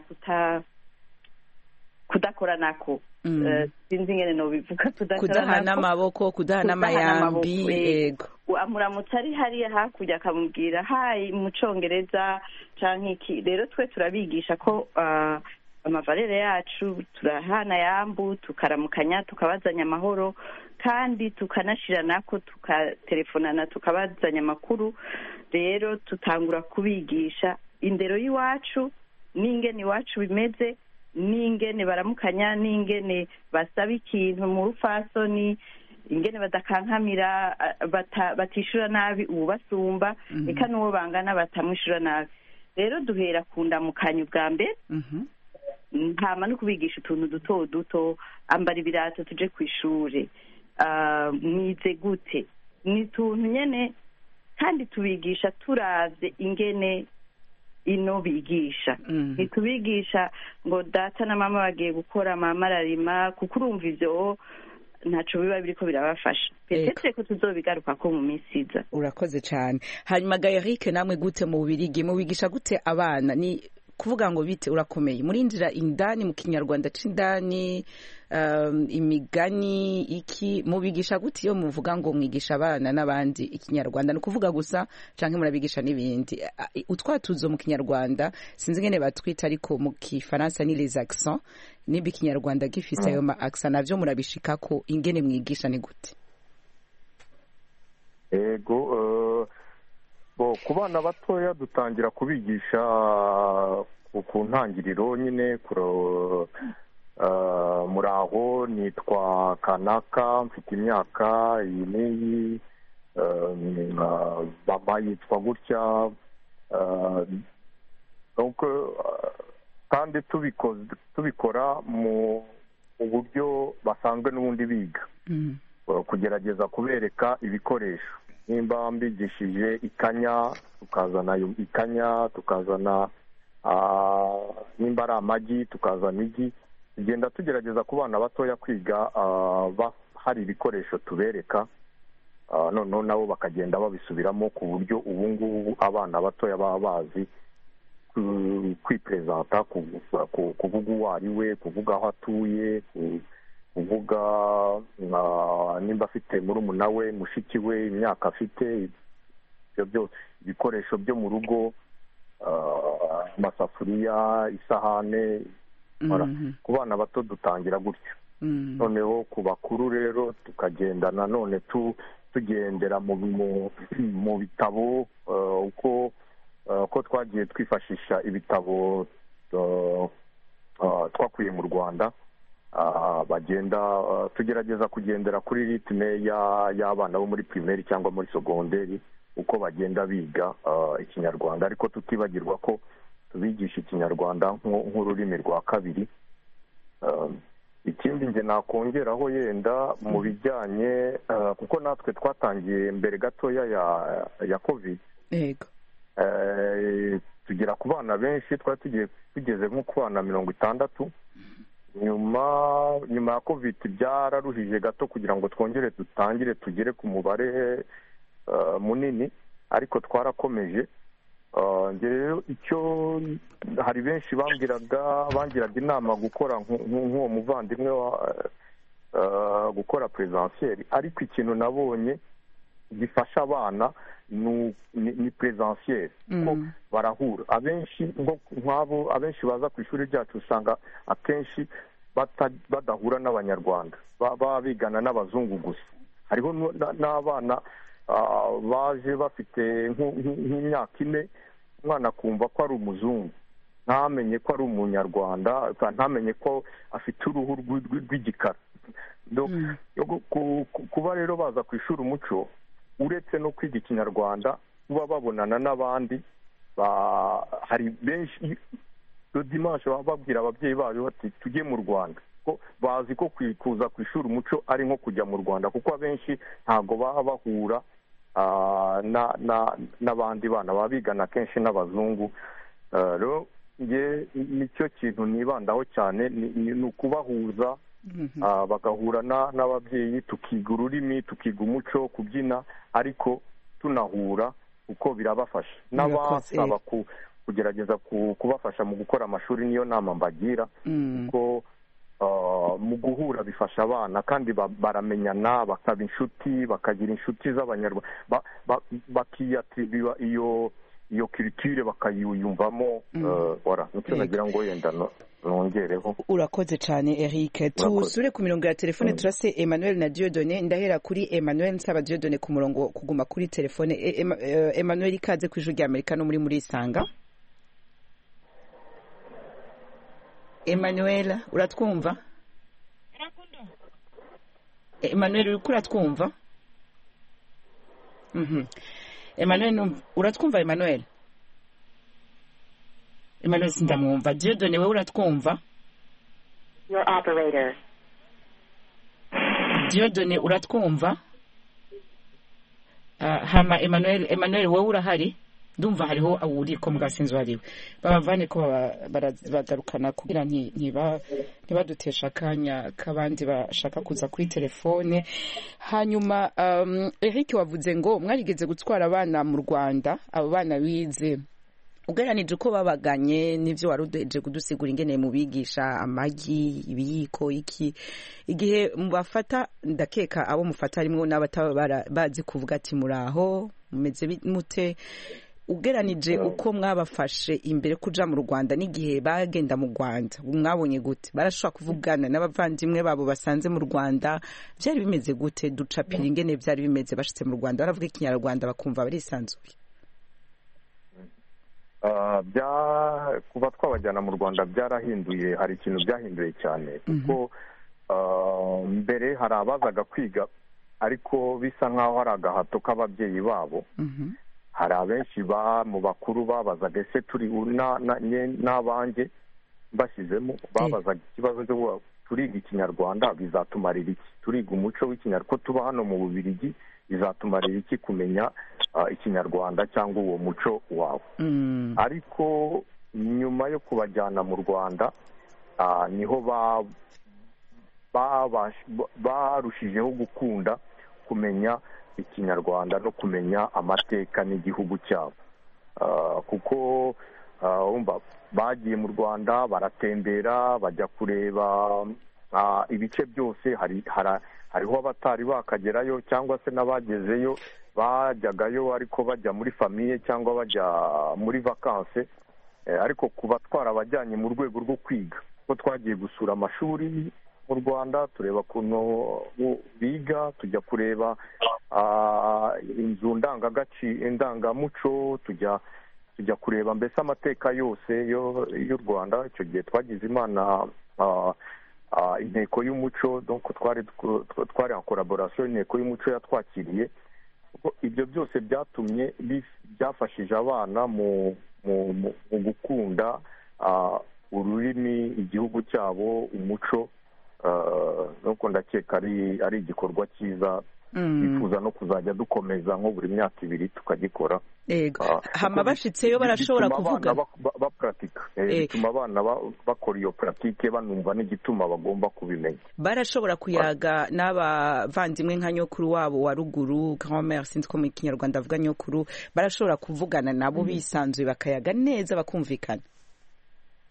kudakora nako sinzi ingene nobivuga kudahana amaboko kudahana amayambi yego amuramutse ari hariya hakurya akamubwira hayi mu congereza canke iki rero twe turabigisha ko amavalere yacu turahana yambu tukaramukanya tukabazanya amahoro kandi tukanashira nako tukatelefonana tukabazanya amakuru rero tutangura kubigisha indero y'iwacu n'ingene iwacu bimeze n'ingene baramukanya n'ingene basaba ikintu mu rufasoni ingene badakankamira batishura nabi ubasumba reka n'uwo bangana batamwishyura nabi rero duhera ku ndamukanyo bwa mbere ntama no kubigisha utuntu duto duto ambara ibirato tuje ku ishuri mwize gute ni utuntu nyine kandi tubigisha turavye ingene ino bigisha ntitubigisha ngo data na mama bagiye gukora mama ararima kuko urumva ivyo ntaco biba biriko birabafasha petete ko tuzobigaruka ko mu minsi iza urakoze cane hanyuma gaerike namwe gute mu bubirigi mubigisha gute abana ni kuvuga ngo bite urakomeye murinjira indani mu kinyarwanda c'indani um, imigani iki mubigisha gute iyo muvuga ngo mwigisha abana n'abandi ikinyarwanda ni ukuvuga gusa canke murabigisha n'ibindi utwatuzo mu kinyarwanda sinzi ngene batwita ariko mu kifaransa ni les accents niba ikinyarwanda gifise ayo ma accent navyo murabishikako ingene mwigisha ni gute ego uh... bo ku bana batoya dutangira kubigisha ku ntangiriro nyine muraho nitwa kanaka mfite imyaka iyi n'iyi mama yitwa gutya kandi tubikora mu buryo basanzwe n'ubundi biga kugerageza kubereka ibikoresho nimba mbigishije ikanya tukazana ikanya tukazana nimba ari amagi tukazana igi tugenda tugerageza ku bana batoya kwiga hari ibikoresho tubereka noneho nabo bakagenda babisubiramo ku buryo ubu ngubu abana batoya baba bazi kwiperezanta kuvuga uwo ari we kuvuga aho atuye kuvuga nimba afite murumuna we mushiki we imyaka afite ibyo byose ibikoresho byo mu rugo amasafuriya isahane ku bana bato dutangira gutyo noneho ku bakuru rero tukagenda nanone tugendera mu bitabo uko ko twagiye twifashisha ibitabo twakuye mu rwanda bagenda tugerageza kugendera kuri ritime y'abana bo muri pirimeri cyangwa muri sogonderi uko bagenda biga ikinyarwanda ariko tutibagirwa ko tubigisha ikinyarwanda nk'ururimi rwa kabiri ikindi nge nakongeraho yenda mu bijyanye kuko natwe twatangiye mbere gatoya ya kovide tugera ku bana benshi twari tugiye tugeze nko ku bana mirongo itandatu nyuma nyuma ya kovide byararuhije gato kugira ngo twongere dutangire tugere ku mubare munini ariko twarakomeje rero icyo hari benshi bambwiraga bangiraga inama gukora nk'uwo muvandimwe eh, gukora perezansiyeri ariko ikintu nabonye gifasha abana ni ni- ni perezansiyeri kuko Mm. barahura abenshi nko nk'abo abenshi baza ku ishuri ryacu usanga akenshi bata- badahura n'abanyarwanda Ba- baba bigana n'abazungu gusa hariho nu- na- n'abana ah, baje bafite nku- nku- nk'imyaka ine umwana akumva ko ari umuzungu ntamenye ko ari umunyarwanda ka- ntamenye ko afite uruhu rw'i- rw'i- rw'igikara Donc, yo gu- ku- ku- kuba rero baza ku ishuri umuco uretse no kwiga ikinyarwanda kuba babonana n'abandi ba- hari benshi iyo dimanche baba babwira ababyeyi babo bati tujye mu rwanda ko bazi ko kwi- kuza ku ishuri umuco ari nko kujya mu rwanda kuko abenshi ntabwo baba bahura ah, na- na- n'abandi bana baba bigana kenshi n'abazungu Eh, rero nge nicyo kintu nibandaho cyane ni ni- ni ukubahuza ah, bagahura na- n'ababyeyi tukiga ururimi tukiga umuco kubyina ariko tunahura kuko birabafasha Birakoze, n'abasaba ku- kugerageza ku- kubafasha mu gukora amashuri niyo nama mbagira Mm. kuko ah, mu guhura bifasha abana kandi ba- baramenyana bakaba inshuti bakagira inshuti z'abanyarwanda ba- ba- bakiyatiriba iyo iyo kiritire bakayiyumvamo eh, wara nicyo Yego. nagira ngo wenda no- nongereho urakoze cyane eric tusure ku mirongo ya telefone turase emmanuel na diodone ndahera kuri emmanuel nsaba diodone ku murongo kuguma kuri telefone E- Emma- eh, emmanuel ikaze ku ijwi rya amerika no muri muri isanga emmanuel uratwumva emmanuel uriko uratwumva Mhm. emmanuel numva- uratwumva emmanuel emmanuel sindamwumva diodone wewe uratwumva Your operator. diodone uratwumva Ah, hama emmanuel emmanuel wowe urahari ndumva hariho uri ko mugasinzi wariwe babavane ko baba- bara- bagarukana kugira nti- ntiba- ntibadutesha akanya k'abandi bashaka kuza kuri telefone hanyuma um, eric wavuze ngo mwarigeze gutwara abana mu rwanda abo bana bize ugereranije uko babaganye n'ibyo wari udeje kudusigura ingene mubigisha amagi ibiyiko iki igihe mubafata ndakeka abo mufata harimo n'abataba bara- bazi kuvuga ati muraho mumeze bi- mute ugeranije uko mwabafashe imbere kuja mu rwanda n'igihe bagenda mu rwanda mwabonye gute barashobora kuvugana n'abavandimwe babo basanze mu rwanda byari bimeze gute ducapira ingene byari bimeze bashitse mu rwanda baravuga ikinyarwanda bakumva barisanzuye Ah, bya kuba twabajyana mu rwanda byarahinduye hari ikintu byahinduye cyane kuko ah, mbere hari abazaga kwiga ariko bisa nk'aho hari agahato k'ababyeyi babo hari abenshi ba mu bakuru babazaga ese turi na- na- nye- n'abanjye bashyizemo babazaga ikibazo cyo kuvuga, turiga ikinyarwanda bizatumarira iki turiga umuco w'ikinyarwanda ko tuba hano mu bubirigi bizatumarira iki kumenya ah, ikinyarwanda cyangwa uwo muco wawe ariko nyuma yo kubajyana mu rwanda ah, niho ba- babash- ba- barushijeho gukunda kumenya ikinyarwanda no kumenya amateka n'igihugu cyabo Ah, kuko ah, wumva bagiye mu rwanda baratembera bajya kureba ah, ibice byose hari hara- hariho abatari bakagerayo cyangwa se n'abagezeyo bajyagayo ariko bajya muri famiye cyangwa bajya muri vakanse Eh, ariko kuba twarabajyanye mu rwego rwo kwiga ko twagiye gusura amashuri mu rwanda tureba ukuntu bu- biga tujya kureba ah, inzu ndangagaciro indangamuco tujya tujya kureba mbese amateka yose yo- y'u rwanda icyo gihe twagize imana ah, ah, inteko y'umuco donc twari tw- twari en collaboration inteko y'umuco yatwakiriye kuko ibyo byose byatumye bif- byafashije abana mu mu mu- mu gukunda ah, ururimi igihugu cyabo umuco ah, nuko ndakeka ari ari igikorwa cyiza Mm. twifuza no kuzajya dukomeza nko buri myaka ibiri tukagikora Ego. Ah, hama kuko bashitseyo barashobora bituma kuvuga abana ba- ba- bapuratika Eh, Eh. bituma abana ba- bakora iyo puratike banumva n'igituma bagomba kubimenya barashobora kuyaga n'abavandimwe nka nyokuru wabo wa ruguru grand-mère sinzi ko mu kinyarwanda avuga nyokuru barashobora kuvugana nabo bisanzuye bakayaga neza bakumvikana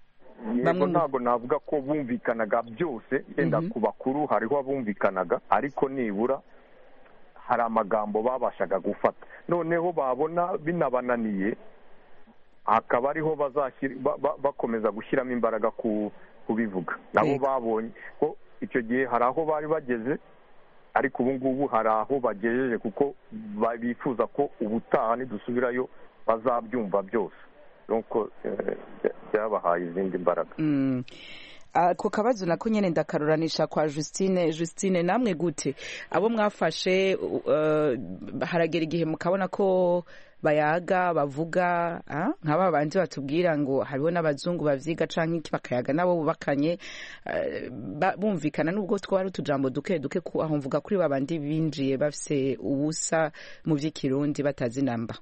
yego ntabwo navuga ko bumvikanaga byose yenda ku bakuru hariho abumvikanaga ariko nibura hari amagambo babashaga gufata noneho babona binabananiye hakaba ariho bakomeza gushyiramo imbaraga kubivuga nabo babonye ko icyo gihe hari aho bari bageze ariko ubu ngubu hari aho bagejeje kuko bifuza ko ubutaha nidusubirayo bazabyumva byose nuko byabahaye izindi mbaraga ako kabazo nako nyine ndakaruranisha kwa Justine Justine namwe gute abo mwafashe haragera igihe mukabona ko bayaga bavuga nk'aba bandi batubwira ngo hariho n'abazungu bavyiga canke iki bakayaga nabo bubakanye bumvikana nubwo twari utujambo duke duke aho mvuga kuri babandi binjiye bafise ubusa mu vy'ikirundi batazi namba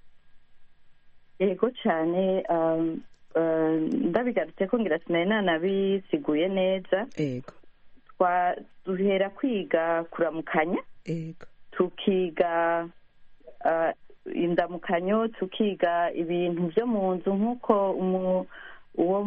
yego cyane ndabigarutse ko ngira sinari nanabisiguye neza yego duhera kwiga kuramukanya yego tukiga indamukanyo tukiga ibintu byo mu nzu nk'uko uwo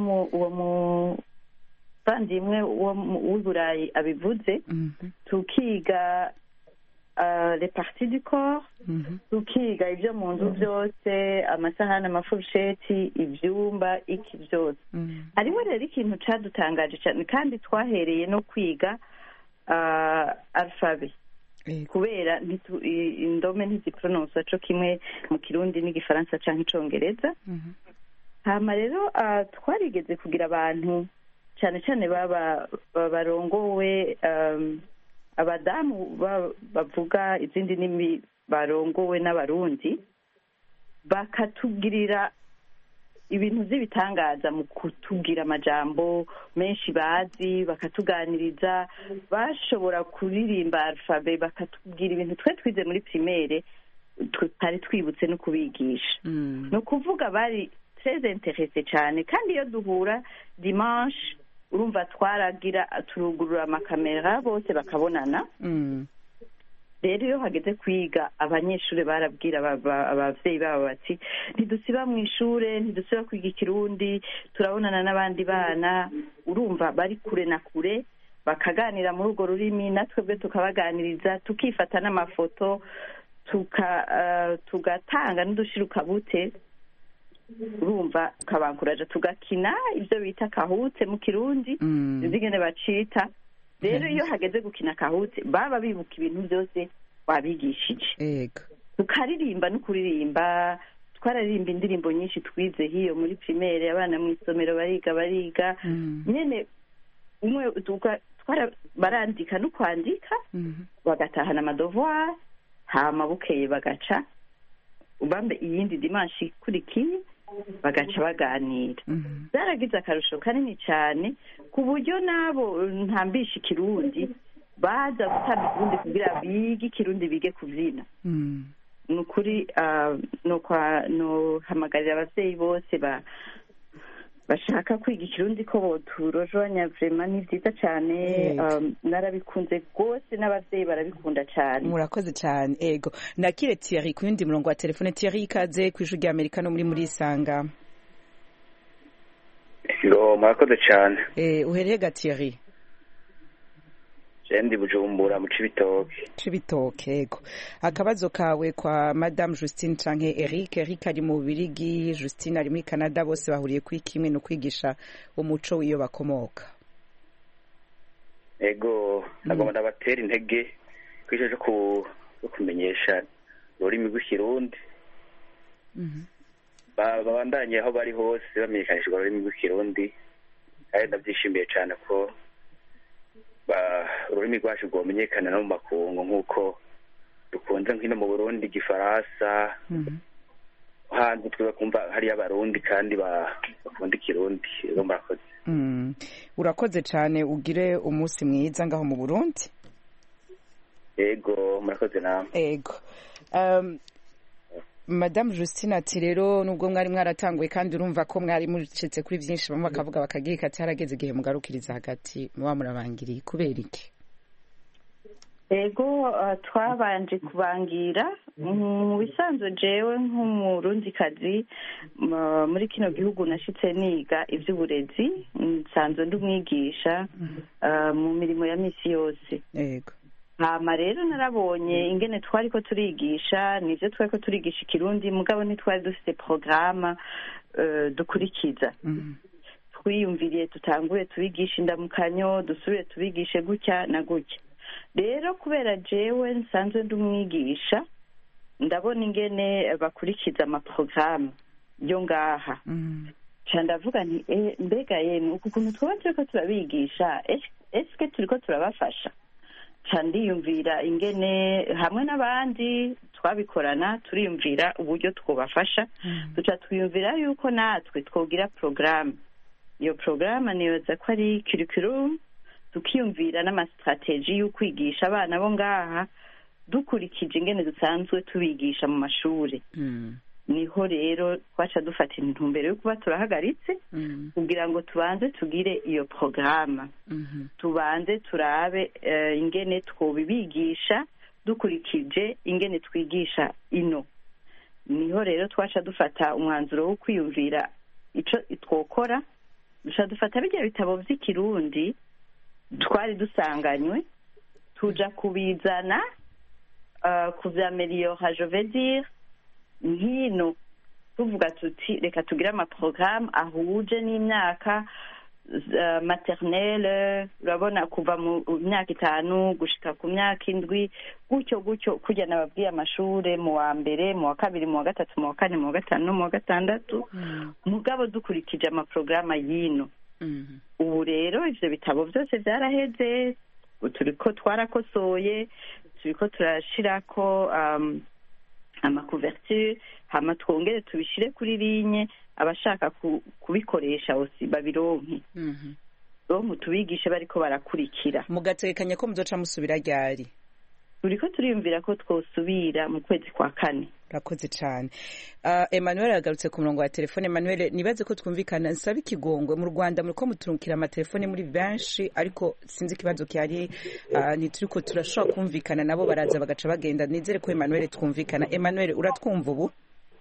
muvandimwe w'uburayi abivuze tukiga reparti du corps tukiga ibyo mu nzu byose amasahani amafurusheti ibyumba iki byose hariho rero ikintu cyadutangaje cyane kandi twahereye no kwiga alfabe kubera indome ntiziporonosa cyo kimwe mu kirundi n'igifaransa cyangwa icyongereza hama rero twarigeze kugira abantu cyane cyane barongowe abadamu bavuga izindi ndimi barongowe n'abarundi bakatubwirira ibintu by'ibitangaza mu kutubwira amajambo menshi bazi bakatuganiriza bashobora kuririmba alfabe bakatubwira ibintu twe twize muri primaire tutari twibutse no kubigisha ni ukuvuga bari treze interese cyane kandi iyo duhura dimanche urumva twaragira turugurura amakamera bose bakabonana rero iyo hageze kwiga abanyeshuri barabwira ababyeyi babo bati ntidusiba mu ishuri ntidusiba kwiga ikirundi turabonana n'abandi bana urumva bari kure na kure bakaganira muri urwo rurimi natwebwe tukabaganiriza tukifata n'amafoto tugatanga n'udushirukabute urumva tukabankuraje tugakina ibyo bita kahutse mu kirundi izingene bacita rero iyo hageze gukina kahutse baba bibuka ibintu byose wabigishije tukaririmba no kuririmba twararirimba indirimbo nyinshi twize hiyo muri primaire abana mu isomero bariga bariga nyine umwe barandika no kwandika bagatahana amadovoir hama bukeye bagaca ubambe iyindi dimanshi ikurikiye bagaca baganira byaragize akarusho kanini cyane ku buryo n'abo ntambisha ikirundi baza gutanga ikirundi kugira bige ikirundi bige kubyina ni ukuri nuhamagarira ababyeyi bose bashaka kwiga ikirundi ko boturojanya vrema ni byiza cyane narabikunze rwose n'ababyeyi barabikunda cyane murakoze cyane ego nakire Thierry ku yundi murongo wa telefone Thierry ikaze ku ijwi rya Amerika no muri muri Isanga Yo murakoze cyane eh uhereye ga Thierry Jendi bujumbura mu cibitoke cibitoke ego akabazo kawe kwa Madame Justine canke Eric Eric ari mu Birigi Justine ari muri Canada bose bahuriye kuri kimwe no kwigisha umuco w'iyo bakomoka ego nagomba ndabatera intege kwisha cyo kumenyesha ururimi rw'ikirundi babandanye aho bari hose bamenyekanisha ururimi rw'ikirundi kandi ndabyishimiye cyane ko ururimi rwacu rwamenyekana no mu makungu nk'uko dukunze nk'ino mu burundi igifaransa hanze twiza kumva hariyo abarundi kandi bakunda ikirundi rero murakoze urakoze cyane ugire umunsi mwiza ngaho mu burundi ego murakoze nawe ego madamu Justine ati rero nubwo mwari mwaratanguye kandi urumva ko mwari mucitse kuri byinshi bamwe bakavuga bakagira ati harageze igihe mugarukiriza hagati muba murabangiriye kubera iki ego uh, twabanje kubangira mu bisanzwe jewe nk'umurundikazi m- muri kino gihugu nashitse niga ivy'uburezi nsanzwe ndi umwigisha uh, mu mirimo ya misi yose yego hama rero narabonye ingene twari ko turigisha nivyo twari ko turigisha ikirundi mugabo ntitwari dufite porogaramu uh, dukurikiza twiyumviriye tutangure tubigishe indamukanyo dusubire tubigishe gutya na gutya rero kubera jewe nsanzwe ndi umwigisha ndabona ingene bakurikiza amaporogaramu yo ngaha ca ndavuga nti "Eh, mbega yemwe uku kuntu twaba turiko turabigisha es- eske turiko turabafasha ca ndiyumvira ingene hamwe n'abandi twabikorana turiyumvira uburyo twobafasha duca twiyumvira yuko natwe twogira porogaramu iyo porogaramu nibaza ko ari curriculum tukiyumvira n'amasitrategi y'ukwigisha abana bo ngaha dukurikije ingene dusanzwe tubigisha mu mashuri niho rero twaca dufata intumbero yo kuba turahagaritse kugira ngo tubanze tugire iyo porogaramu tubanze turabe eh, ingene twobibigisha dukurikije ingene twigisha ino niho rero twaca dufata umwanzuro wo kwiyumvira ico twokora duca dufata birya bitabo vy'ikirundi twari dusanganywe tuja kubizana uh, kuvyameliora je veux dire nkino tuvuga tuti reka tugire amaporogaramu ahuje n'imyaka uh, maternelle urabona kuva mu myaka itanu gushika ku myaka indwi gutyo gutyo kurya nababwiye amashure mu wa mbere mu wa kabiri mu wa gatatu mu wa kane mu wa gatanu no mu wa gatandatu mugabo dukurikije amaporogaramu y'ino ubu rero ivyo bitabo byose vyaraheze turiko twarakosoye turiko turashirako um, amakuverture hama twongere tubishire kuri linye abashaka ku- kubikoresha osi babironke ronke tubigishe bariko barakurikira mugatekanya ko muzoca musubira ryari turiko turiyumvira ko twosubira mu kwezi kwa kane urakoze cyane uh, emmanuel yagarutse ku murongo wa telefone emmanuel nibaze ko twumvikana nsaba ikigongwe mu rwanda muriko muturukira amatelefone muri benshi ariko sinzi ikibazo kyari uh, ntituriko turashobora kumvikana nabo baraza bagaca bagenda nizere ko emmanuel twumvikana emmanuel uratwumva ubu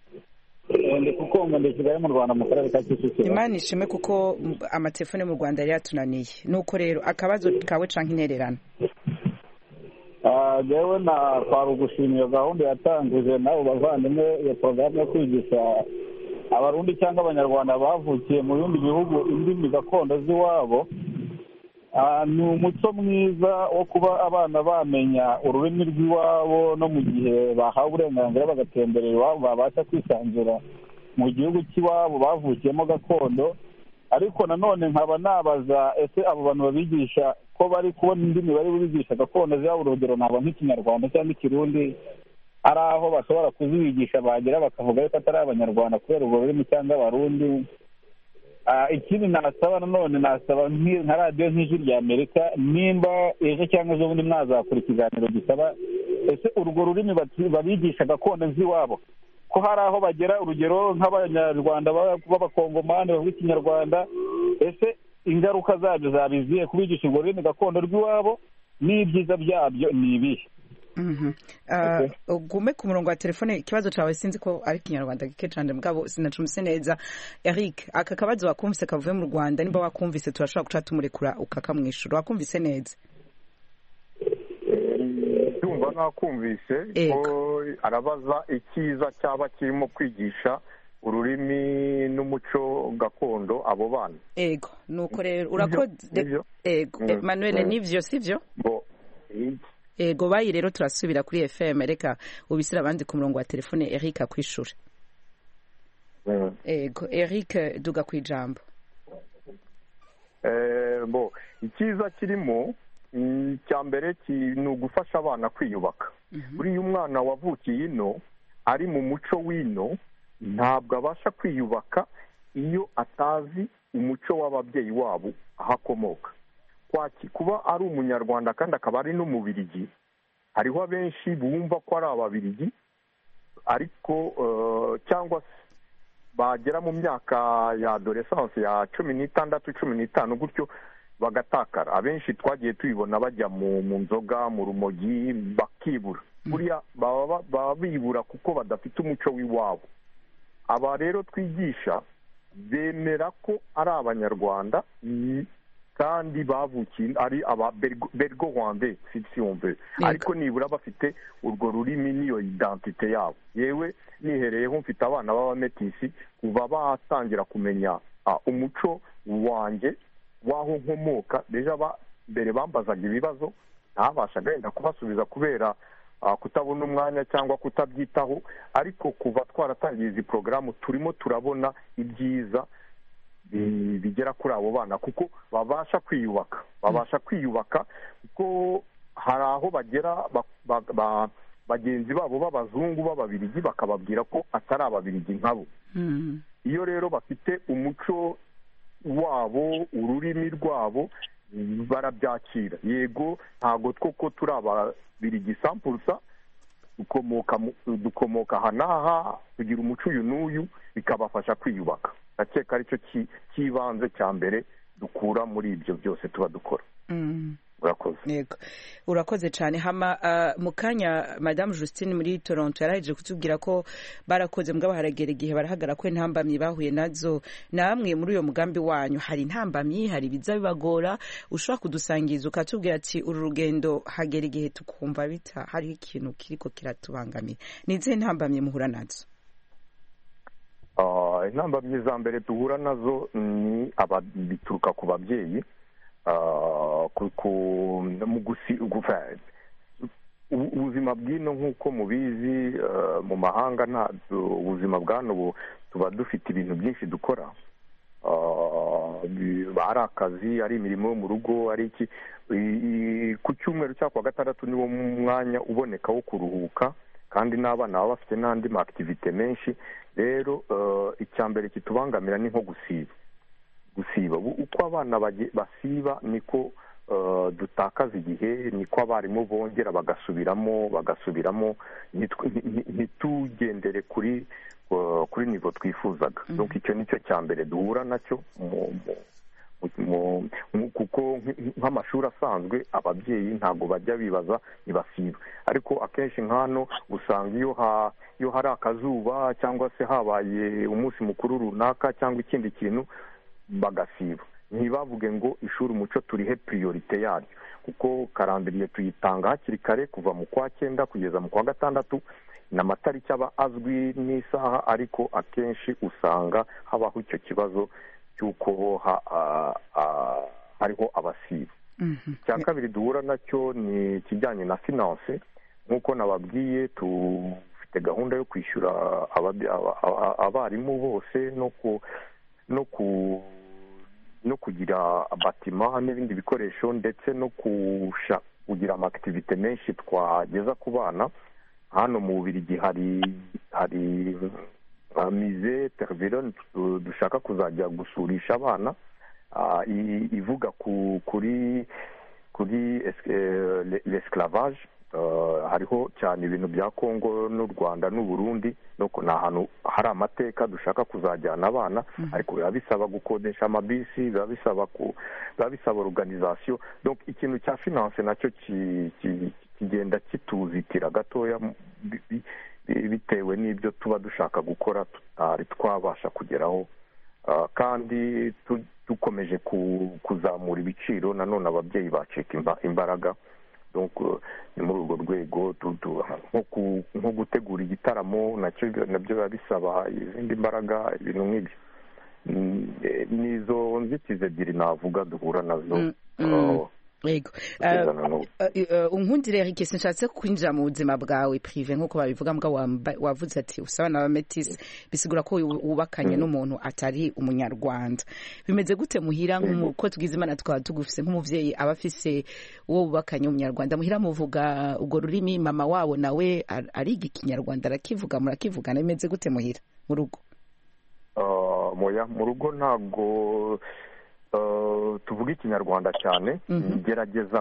ndi kukumva ndi kigali mu rwanda mu karere ka kicukiro imana ishimwe kuko mm, amatelefone mu rwanda yari yatunaniye nuko rero akabazo kawe canke intererano Ah, jewe na kwari ugushima iyo gahunda yatanguje n'abo bavandimwe iyo porogaramu yo kwigisha abarundi cyangwa abanyarwanda bavukiye mu bindi bihugu indimi gakondo z'iwabo Ah, ni umuco mwiza wo kuba abana bamenya ururimi rw'iwabo no mu gihe bahawe uburenganzira bagatemberera iwabo babasha kwisanzura mu gihugu cy'iwabo bavukiyemo gakondo ariko nanone nkaba nabaza ese abo bantu babigisha ko bari kubona indimi bari bubigisha gakondo zabo urugero naba nk'ikinyarwanda cyangwa ikirundi ari aho bashobora kuzibigisha bagera bakavuga yuko atari abanyarwanda kubera urwo rurimi cyangwa abarundi Ah, ikindi nasaba nanone nasaba nk'i- nka radiyo nk'ijwi rya amerika nimba ejo cyangwa ejo bundi mwazakora ikiganiro gisaba ese urwo rurimi bati- babigisha gakondo z'iwabo ko hari aho bagera urugero nk'abanyarwanda b'aba- b'abakongomani bavuga ikinyarwanda ese ingaruka zabyo zabiziye kubigisha urwo rurimi gakondo rw'iwabo n'ibyiza byabyo ni ibihe Mhm. Uh, ugume ku murongo wa telefone ikibazo cawe sinzi ko ari ikinyarwanda gike cane mugabo sinacumise neza eric aka kabazo wakumvise kavuye mu rwanda nimba wakumvise turashobora guca tumurekura ukakamwishura wakumvise neza ndumva nkakumvise ko arabaza icyiza cyaba kirimo kwigisha ururimi n'umuco gakondo abo bana ego nuko rero urakoze Nivyo? ego Mm. emmanuel Mm. nivyo sivyo bo ego bayi rero turasubira kuri fm reka ubisire abandi ku murongo wa telefone eric akwishura ego eric duga ku ijambo Eh, bo icyiza kirimo mm, icya mbere ki- ni ugufasha abana kwiyubaka buriya umwana wavukiye ino ari mu muco w'ino ntabwo abasha kwiyubaka iyo atazi umuco w'ababyeyi wabo aho akomoka Kwaki- kuba ari umunyarwanda kandi akaba ari n'umubirigi hariho abenshi bumva ko ari ababirigi ariko eh, cyangwa se bagera mu myaka ya adoresanse ya cumi n'itandatu cumi n'itanu gutyo bagatakara abenshi twagiye tubibona bajya mu mu nzoga mu rumogi bakibura buriya baba ba- baba bibura kuko badafite umuco w'iwabo aba rero twigisha bemera ko ari abanyarwanda mm, kandi bavukiye ari aba Bergo- bergo rwande si si wumve ariko nibura bafite urwo rurimi n'iyo identite yabo yewe nihereyeho mfite abana b'abametisi kuva batangira kumenya ah, umuco wanjye w'aho nkomoka deja ba- mbere bambazaga ibibazo ntabashaga wenda kubasubiza kubera ah, kutabona umwanya cyangwa kutabyitaho ariko kuva twaratangiye izi porogaramu turimo turabona ibyiza bi- bigera kuri abo bana kuko babasha kwiyubaka babasha kwiyubaka kuko hari aho bagera ba- ba- ba- bagenzi babo b'abazungu b'ababirigi bakababwira ko atari ababirigi nkabo iyo rero bafite umuco wabo ururimi rwabo barabyakira yego ntabwo twoko turi ababirigi sampurusa dukomoka mu- dukomoka aha n'aha tugira umuco uyu n'uyu bikabafasha kwiyubaka ndakeka aricyo ki- cy'ibanze cya mbere dukura muri ibyo byose tuba dukora Mm. urakoze yego urakoze cyane hama ah, mu kanya madamu justine muri toronto yaraheje kutubwira ko barakoze mbwa haragera igihe barahagara ko intambamyi bahuye nazo namwe muri uyo mugambi wanyu hari intambamyi hari ibiza bibagora ushobora kudusangiza ukatubwira ati uru rugendo hagera igihe tukumva bita hariho ikintu kiriko kiratubangamira ni izihe ntambamyi muhura nazo Ah, intambamyi za mbere duhura nazo ni aba- bituruka ku babyeyi Ah, ku- ku- mu gusi gufa- ubu- ubuzima bw'ino nk'uko mubizi ah, mu mahanga nta ubuzima bw'hano bu- tuba dufite ibintu byinshi dukora Ah, bi- ari akazi ari imirimo yo mu rugo ari iki I- i- ku cyumweru cyangwa ku wa gatandatu niwo mwanya uboneka wo kuruhuka kandi n'abana baba bafite n'andi ma akitivite menshi rero eh, icya mbere kitubangamira ni nko gusiba gusiba Bu- uko abana bage- basiba niko eh, dutakaza igihe niko abarimu bongera bagasubiramo bagasubiramo nitw- nti- nti- ntitugendere kuri eh, kuri nivo twifuzaga donc icyo nicyo cya mbere duhura nacyo mu- mu- mu- mu- kuko nk- nk'amashuri asanzwe ababyeyi ntabwo bajya bibaza ntibasiba ariko akenshi nk'hano usanga iyo ha iyo hari akazuba cyangwa se habaye umunsi mukuru runaka cyangwa ikindi kintu bagasiba ntibavuge ngo ishuri umuco turihe priorite yaryo kuko karambiriye tuyitanga hakiri kare kuva mu kwa cyenda kugeza mu kwa gatandatu ni amatariki aba azwi n'isaha ariko akenshi usanga habaho icyo kibazo cy'uko ha- ah, ah, hariho abasiba icya kabiri duhura nacyo ni ikijyanye na finance nk'uko nababwiye dufite gahunda yo kwishyura ababi- aba- aba- abarimu bose no ku no ku no kugira batima n'ibindi bikoresho ndetse no kusha kugira amakitivite menshi twageza ku bana hano mu bubirigi hari hari uh, mize terverone dushaka kuzajya gusurisha abana ah, i- ivuga ku kuri kuri es- eh, le- l'esclavage Uh, hariho cyane ibintu bya kongo n'u rwanda n'u burundi no ku- ni ahantu hari amateka dushaka kuzajyana abana ariko biba bisaba gukodesha amabisi biba bisaba ku biba bisaba organisation donc ikintu cya finance nacyo ki- ki- kigenda kituzitira gatoya mu- bi- bi- bi- bitewe n'ibyo tuba dushaka gukora tutari twabasha kugeraho Uh, kandi tu- dukomeje ku- kuzamura ibiciro nanone ababyeyi bacika imba- imbaraga donc uh, ni muri urwo rwego tu- tu- nko ku- nko gutegura igitaramo nacyo nabyo biba bisaba izindi mbaraga ibintu nk'ibyo Mm, eh, ni izo nzitizi ebyiri navuga duhura nazo mm. uh, yego kugezana n'ubu. unkundire Eric sinshatse kwinjira mu buzima bwawe prive nk'uko babivuga mbwa wamba- wavuze ati usaba na bametisi bisigura ko wubakanye n'umuntu atari umunyarwanda bimeze gute muhira nk'uko tugize imana twaba tugufise nk'umuvyeyi aba afise uwo wubakanye w'umunyarwanda muhira muvuga urwo rurimi mama wabo nawe ar- ariga ikinyarwanda arakivuga murakivugana bimeze gute muhira mu rugo Uh, moya mu rugo ntabwo uh, tuvuga ikinyarwanda cyane gerageza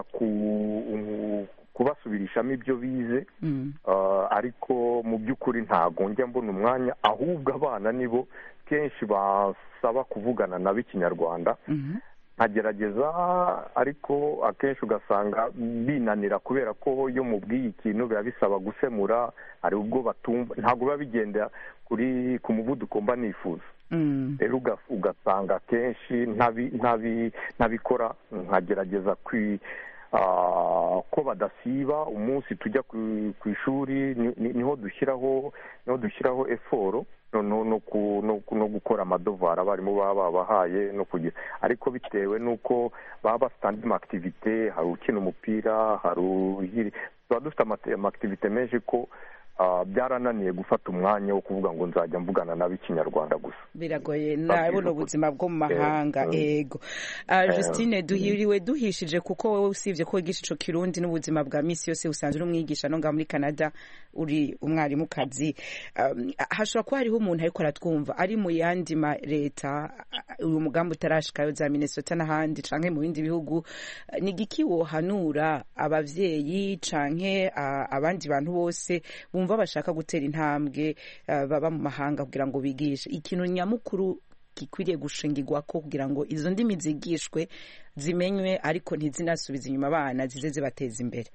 ku kubasubirishamo ibyo bize Uh, ariko mu by'ukuri ntabwo njya mbona umwanya ahubwo abana nibo kenshi basaba kuvugana nabo ikinyarwanda nkagerageza ariko akenshi ugasanga binanira kubera ko iyo mubwiye ikintu biba bisaba gusemura hari ubwo batumva ntabwo biba bigenda kuri ku muvuduko mba nifuza rero uga- ugasanga akenshi ntabi- ntabi- ntabikora nkagerageza kwi ah, ko badasiba umunsi tujya ku- ku ishuri ni- ni- niho dushyiraho niho dushyiraho eforo noneho no ku- no ku- no gukora amadovara abarimu baba babahaye no kugira ariko bitewe n'uko baba bafite andi makitivite hari ukina umupira hari uhiri tuba dufite amate- amakitivite menshi ko ah, byarananiye gufata umwanya wo kuvuga ngo nzajya mvugana n'ab'ikinyarwanda gusa biragoye nabona ubuzima bwo mu mahanga Eh, ego Ah, Eh, justine duhiriwe duhishije kuko wowe usibye ko wigisha ico kirundi n'ubuzima bwa misi yose usanzwe uri umwigisha no ngaha muri canada uri umwarimukazi Um, hashobora kuba hariho umuntu ariko aratwumva ari mu yandi ma leta ah, uyu mugambi utarashikayo za minnesota n'ahandi canke mu bindi bihugu Ah, ni igiki wohanura abavyeyi canke ah, abandi bantu bose bumva bashaka gutera intambwe ah, baba mu mahanga kugira ngo bigishe ikintu nyamukuru gikwiriye gushingirwa ko kugira ngo izo ndimi zigishwe zimenywe ariko ntizinasubize inyuma abana zize zibateza imbere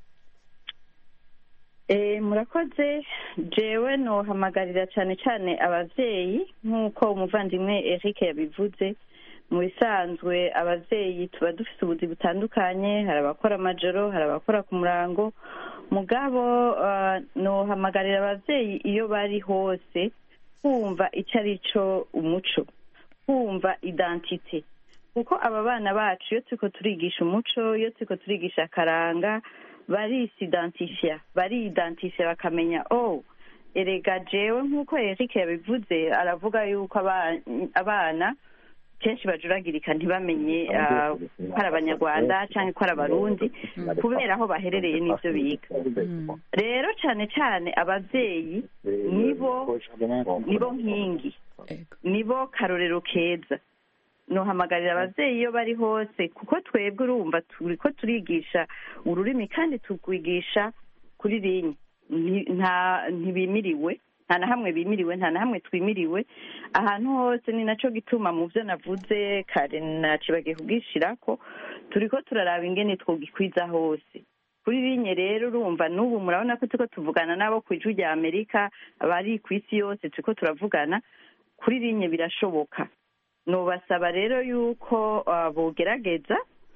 Eh, murakoze jewe nohamagarira cyane cyane abavyeyi nk'uko umuvandimwe eric yabivuze mu bisanzwe abavyeyi tuba dufite ubuzi butandukanye hari abakora amajoro hari abakora ku murango mugabo ah, nohamagarira abavyeyi iyo bari hose kumva icyo ari cyo umuco kumva identite kuko aba bana bacu iyo turiko turigisha umuco iyo turiko turigisha akaranga barisidantifiya bariidantifiya bakamenya oh erega jewe nk'uko eric yabivuze aravuga yuko aba- abana kenshi bajuragirika ntibamenye ah, ko ari abanyarwanda cyangwa ko ari abarundi kubera aho baherereye n'ibyo biga rero cyane cyane ababyeyi nibo nibo nkingi nibo karorero keza nohamagarira ababyeyi iyo bari hose kuko twebwe urumva turi ko turigisha ururimi kandi tukwigisha kuri rinye Nti- nta ntibimiriwe nta na hamwe bimiriwe nta na hamwe twimiriwe ahantu hose ni naco gituma mu byo navuze kare nacibagiye kubwishira ko turi ko turaraba ingene twogikwiza hose kuri rinye rero urumva n'ubu murabona ko turiko tuvugana n'abo ku ijwi rya amerika abari ku isi yose turiko turavugana kuri rinye birashoboka nubasaba rero yuko ah, bogerageza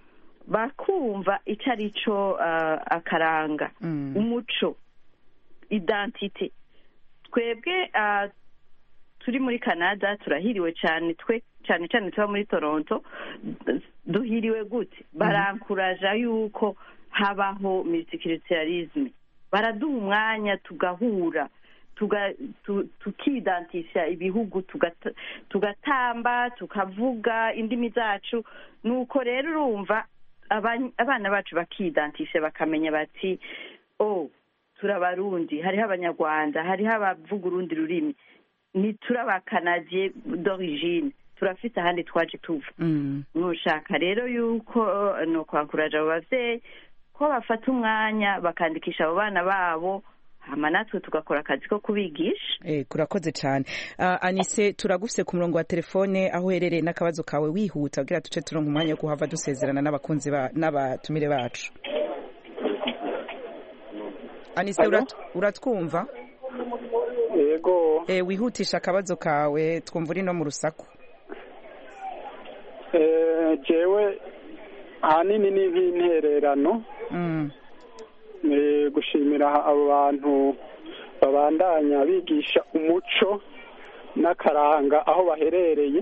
bakumva icyo ari cyo ah, akaranga umuco identite twebwe ah, turi muri canada turahiriwe cyane twe cyane cyane tuba muri toronto duhiriwe gute barankuraja yuko habaho multiculturalisme baraduha umwanya tugahura tuga- tu- tukidantisha ibihugu tugata- tugatamba tukavuga indimi zacu nuko rero urumva aba- abana bacu bakidantisha bakamenya bati oh turi abarundi hariho abanyarwanda hariho abavuga urundi rurimi ntituri abakanadiye d'origine turafite ahandi twaje tuva nushaka rero yuko ni ukwakuraje abo bavyeyi ko bafata umwanya bakandikisha abo bana babo hama natwe tugakora akazi ko kubigisha Eh, kurakoze cyane Ah, anise turagufise ku murongo wa telefone aho uherereye n'akabazo kawe wihuta kugira duce turonka umwanya wo kuhava dusezerana n'abakunzi ba- n'abatumire bacu anise Alo? urat- uratwumva yego Eh, wihutisha akabazo kawe twumva uri no mu rusaku eh, jewe ahanini ni nk'intererano Mm. ni gushimira abo bantu babandanya bigisha umuco n'akaranga aho baherereye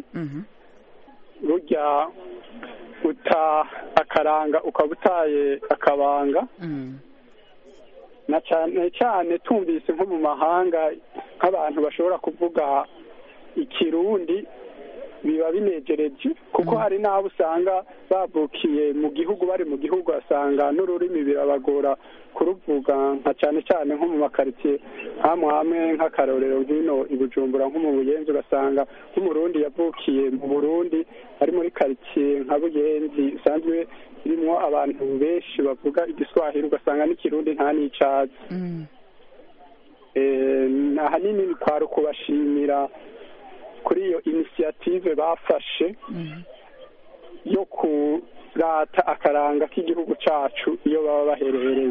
burya uta akaranga ukaba utaye akabanga na cyane cyane tumvise nko mu mahanga nk'abantu bashobora kuvuga ikirundi biba binejereje kuko hari n'abo usanga bavukiye mu gihugu bari mu gihugu asanga n'ururimi birabagora kuruvuga nka cyane cyane nko mu makaritsiye hamwe hamwe nk'akarorero nk'ino i bujumbura nko mu buyenzi ugasanga nk'umurundi yavukiye mu burundi ari muri karitsiye nka buyenzi usanzwe irimo abantu benshi bavuga igiswahili ugasanga n'ikirundi nta n'icazi Eh, ahanini kwari ukubashimira kuri iyo inisiyative bafashe yo kurata akaranga k'igihugu cacu iyo baba baherereye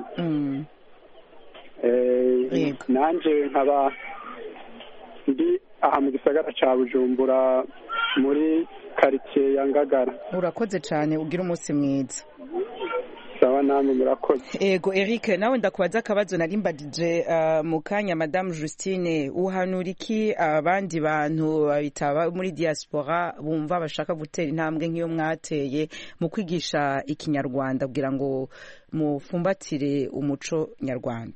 Eh, nanje nkaba ndi aha mu gisagara ca bujumbura muri karitsiye ya ngagara urakoze cyane ugira umunsi mwiza sawa namwe murakoze ego eric nawe ndakubaza akabazo nari mbadije uh, mu kanya madamu justine uhanura iki abandi bantu babitaba muri diaspora bumva bashaka gutera intambwe nk'iyo mwateye mu kwigisha ikinyarwanda kugira ngo mufumbatire umuco nyarwanda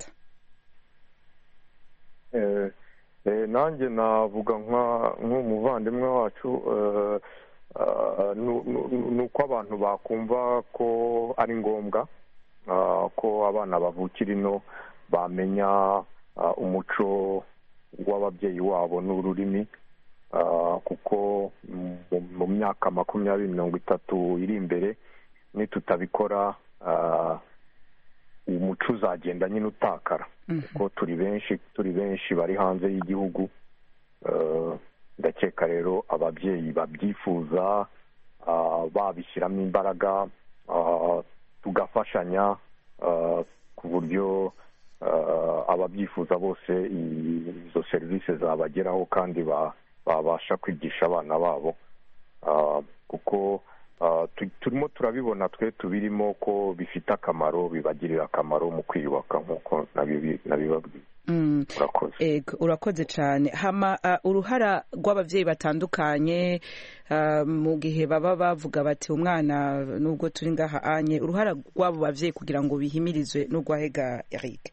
Eh, eh, nanjye navuga nka- nk'umuvandimwe wacu eh, ah, nu- nu- nu- ni uko abantu bakumva ko ari ngombwa ah, ko abana bavukira ino bamenya ah, umuco w'ababyeyi wabo n'ururimi ah, kuko mu- mu myaka makumyabiri mirongo itatu iri imbere nitutabikora ah, umuco uzagenda nyine utakara kuko turi benshi turi benshi bari hanze y'igihugu Eh, ndakeka rero ababyeyi babyifuza ah, babishyiramo imbaraga ah, tugafashanya ah, ku buryo ah, ababyifuza bose i- izo serivisi zabageraho kandi ba- babasha kwigisha abana babo Ah, kuko ah, tu- turimo turabibona twe tubirimo ko bifite akamaro bibagirira akamaro mu kwiyubaka nk'uko nabibi- nabibabwiye Mm. urakoze Ego, urakoze cyane hama uh, uruhara rw'ababyeyi batandukanye uh, mu gihe baba bavuga bati umwana nubwo turi ngaha anye uruhara rw'abo babyeyi kugira ngo bihimirizwe n'urwahega Eric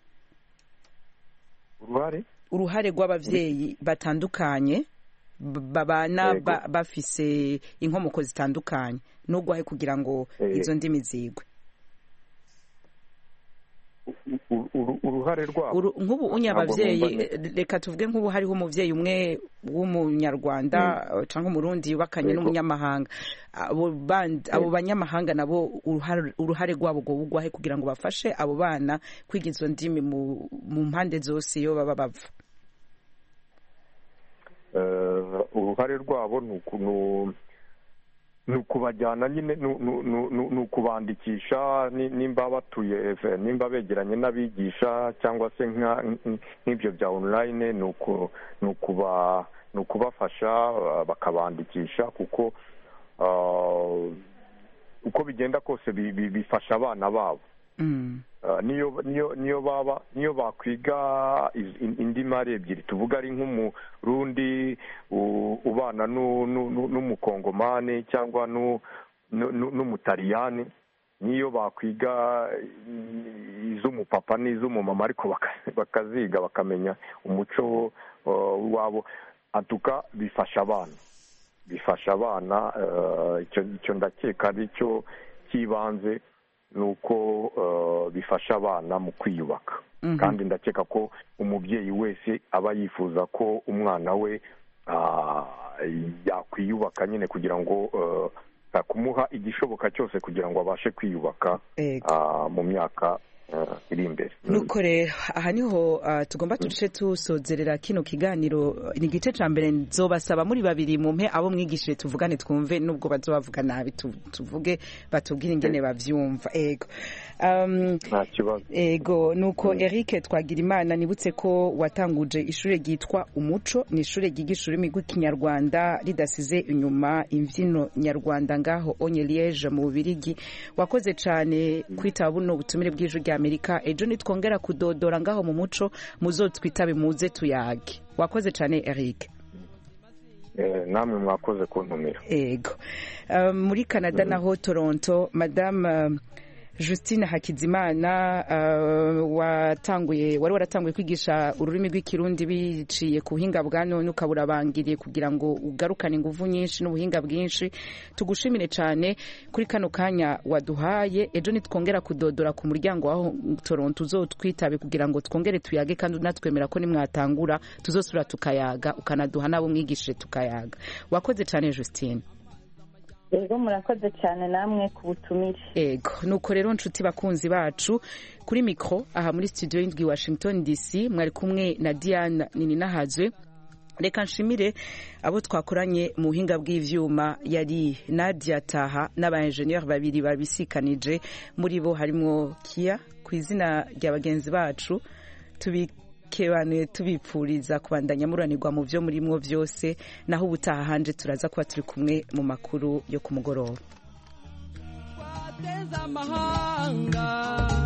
uruhare uruhare rw'ababyeyi batandukanye b- babana Yego. ba- bafise inkomoko zitandukanye n'urwahe kugira ngo Eh. izo ndimi zigwe Uru- uru- uruhare rwabo Uru- nk'ubu unye Ntabwo ababyeyi numva neza. eh, reka tuvuge nk'ubu hariho umubyeyi umwe w'umunyarwanda eh, cyangwa umurundi yubakanye Yego. n'umunyamahanga abo bandi abo banyamahanga nabo uruhare uruhare rwabo ngo bugwahe kugira ngo bafashe abo bana kwiga izo ndimi mu mu mpande zose iyo baba bava Eh, uruhare rwabo ni uku- nu- ni ukubajyana nyine nu- nu- nu- nu- ni ukubandikisha ni- nimba batuye eh, nimba begeranye n'abigisha cyangwa se nka- nk'ibyo bya online ni uku- ni ukuba ni ukubafasha eh, bakabandikisha kuko ah, uko bigenda kose bi- bi- bifasha abana babo Uh, niyo niyo niyo baba niyo bakwiga iz- in- indimi ari ebyiri tuvuga ari nk'umurundi u- ubana nu- nu- nu- n'umukongomani cyangwa nu- nu- nu- n'umutaliyani niyo bakwiga i- iz'umupapa n'iz'umumama ariko baka- bakaziga bakamenya umuco uh, wabo atuka bifasha abana bifasha abana uh, icyo icyo ndakeka ari cyo cy'ibanze ni uko uh, bifasha abana mu kwiyubaka Mhm. kandi ndakeka ko umubyeyi wese aba yifuza ko umwana we ah, yakwiyubaka nyine kugira ngo uh, kumuha igishoboka cyose kugira ngo abashe kwiyubaka Ego. ah, mu myaka ah, iri imbere nuko rero aha niho ah, tugomba duce tusozerera kino kiganiro ni igice cya mbere nzobasaba muri babiri mu mpe abo mwigishije tuvugane twumve nubwo bazobavuga nabi tu- tuvuge batubwire ingene bavyumva ego um, nta kibazo ego nuko Eric twagira imana nibutse ko watanguje ishuri ryitwa umuco ni ishuri ryigisha ururimi rw'ikinyarwanda ridasize inyuma imbyino nyarwanda ngaho onye liege mu bubirigi wakoze cyane kwitaba buno butumire bw'ijwi rya amerika ejo nitwongera kudodora ngaho mu muco muzotwitabe muze tuyage wakoze cyane Eric Eh, namwe mwakoze kuntumira ego Um, muri canada naho toronto madame um, justine hakizimana uh, watanguye wari waratanguye kwigisha ururimi rw'ikirundi biciye ku buhinga bwa none ukaba urabangiriye kugira ngo ugarukane ingufu nyinshi n'ubuhinga bwinshi tugushimire cyane kuri kano kanya waduhaye ejo nitwongera kudodora ku muryango waho toronto uzotwitabe kugira ngo twongere tuyage kandi unatwemera ko nimwatangura tuzosubira tukayaga ukanaduha n'abo mwigishije tukayaga wakoze cyane justine rero murakoze cyane namwe ku butumire ego nuko rero nshuti bakunzi bacu kuri mikoro aha muri studio y'indwi washington dc mwari kumwe na diane nini nahazwe reka nshimire abo twakoranye mu buhinga bw'ivyuma yari nadia taha n'abaenjeniyeri babiri babisikanije muri bo harimo kia ku izina rya bagenzi bacu tubikebanuye tubipfuriza kubandanya muranirwa mu byo murimwo byose naho ubutaha hanje turaza kuba turi kumwe mu makuru yo ku mugoroba amahanga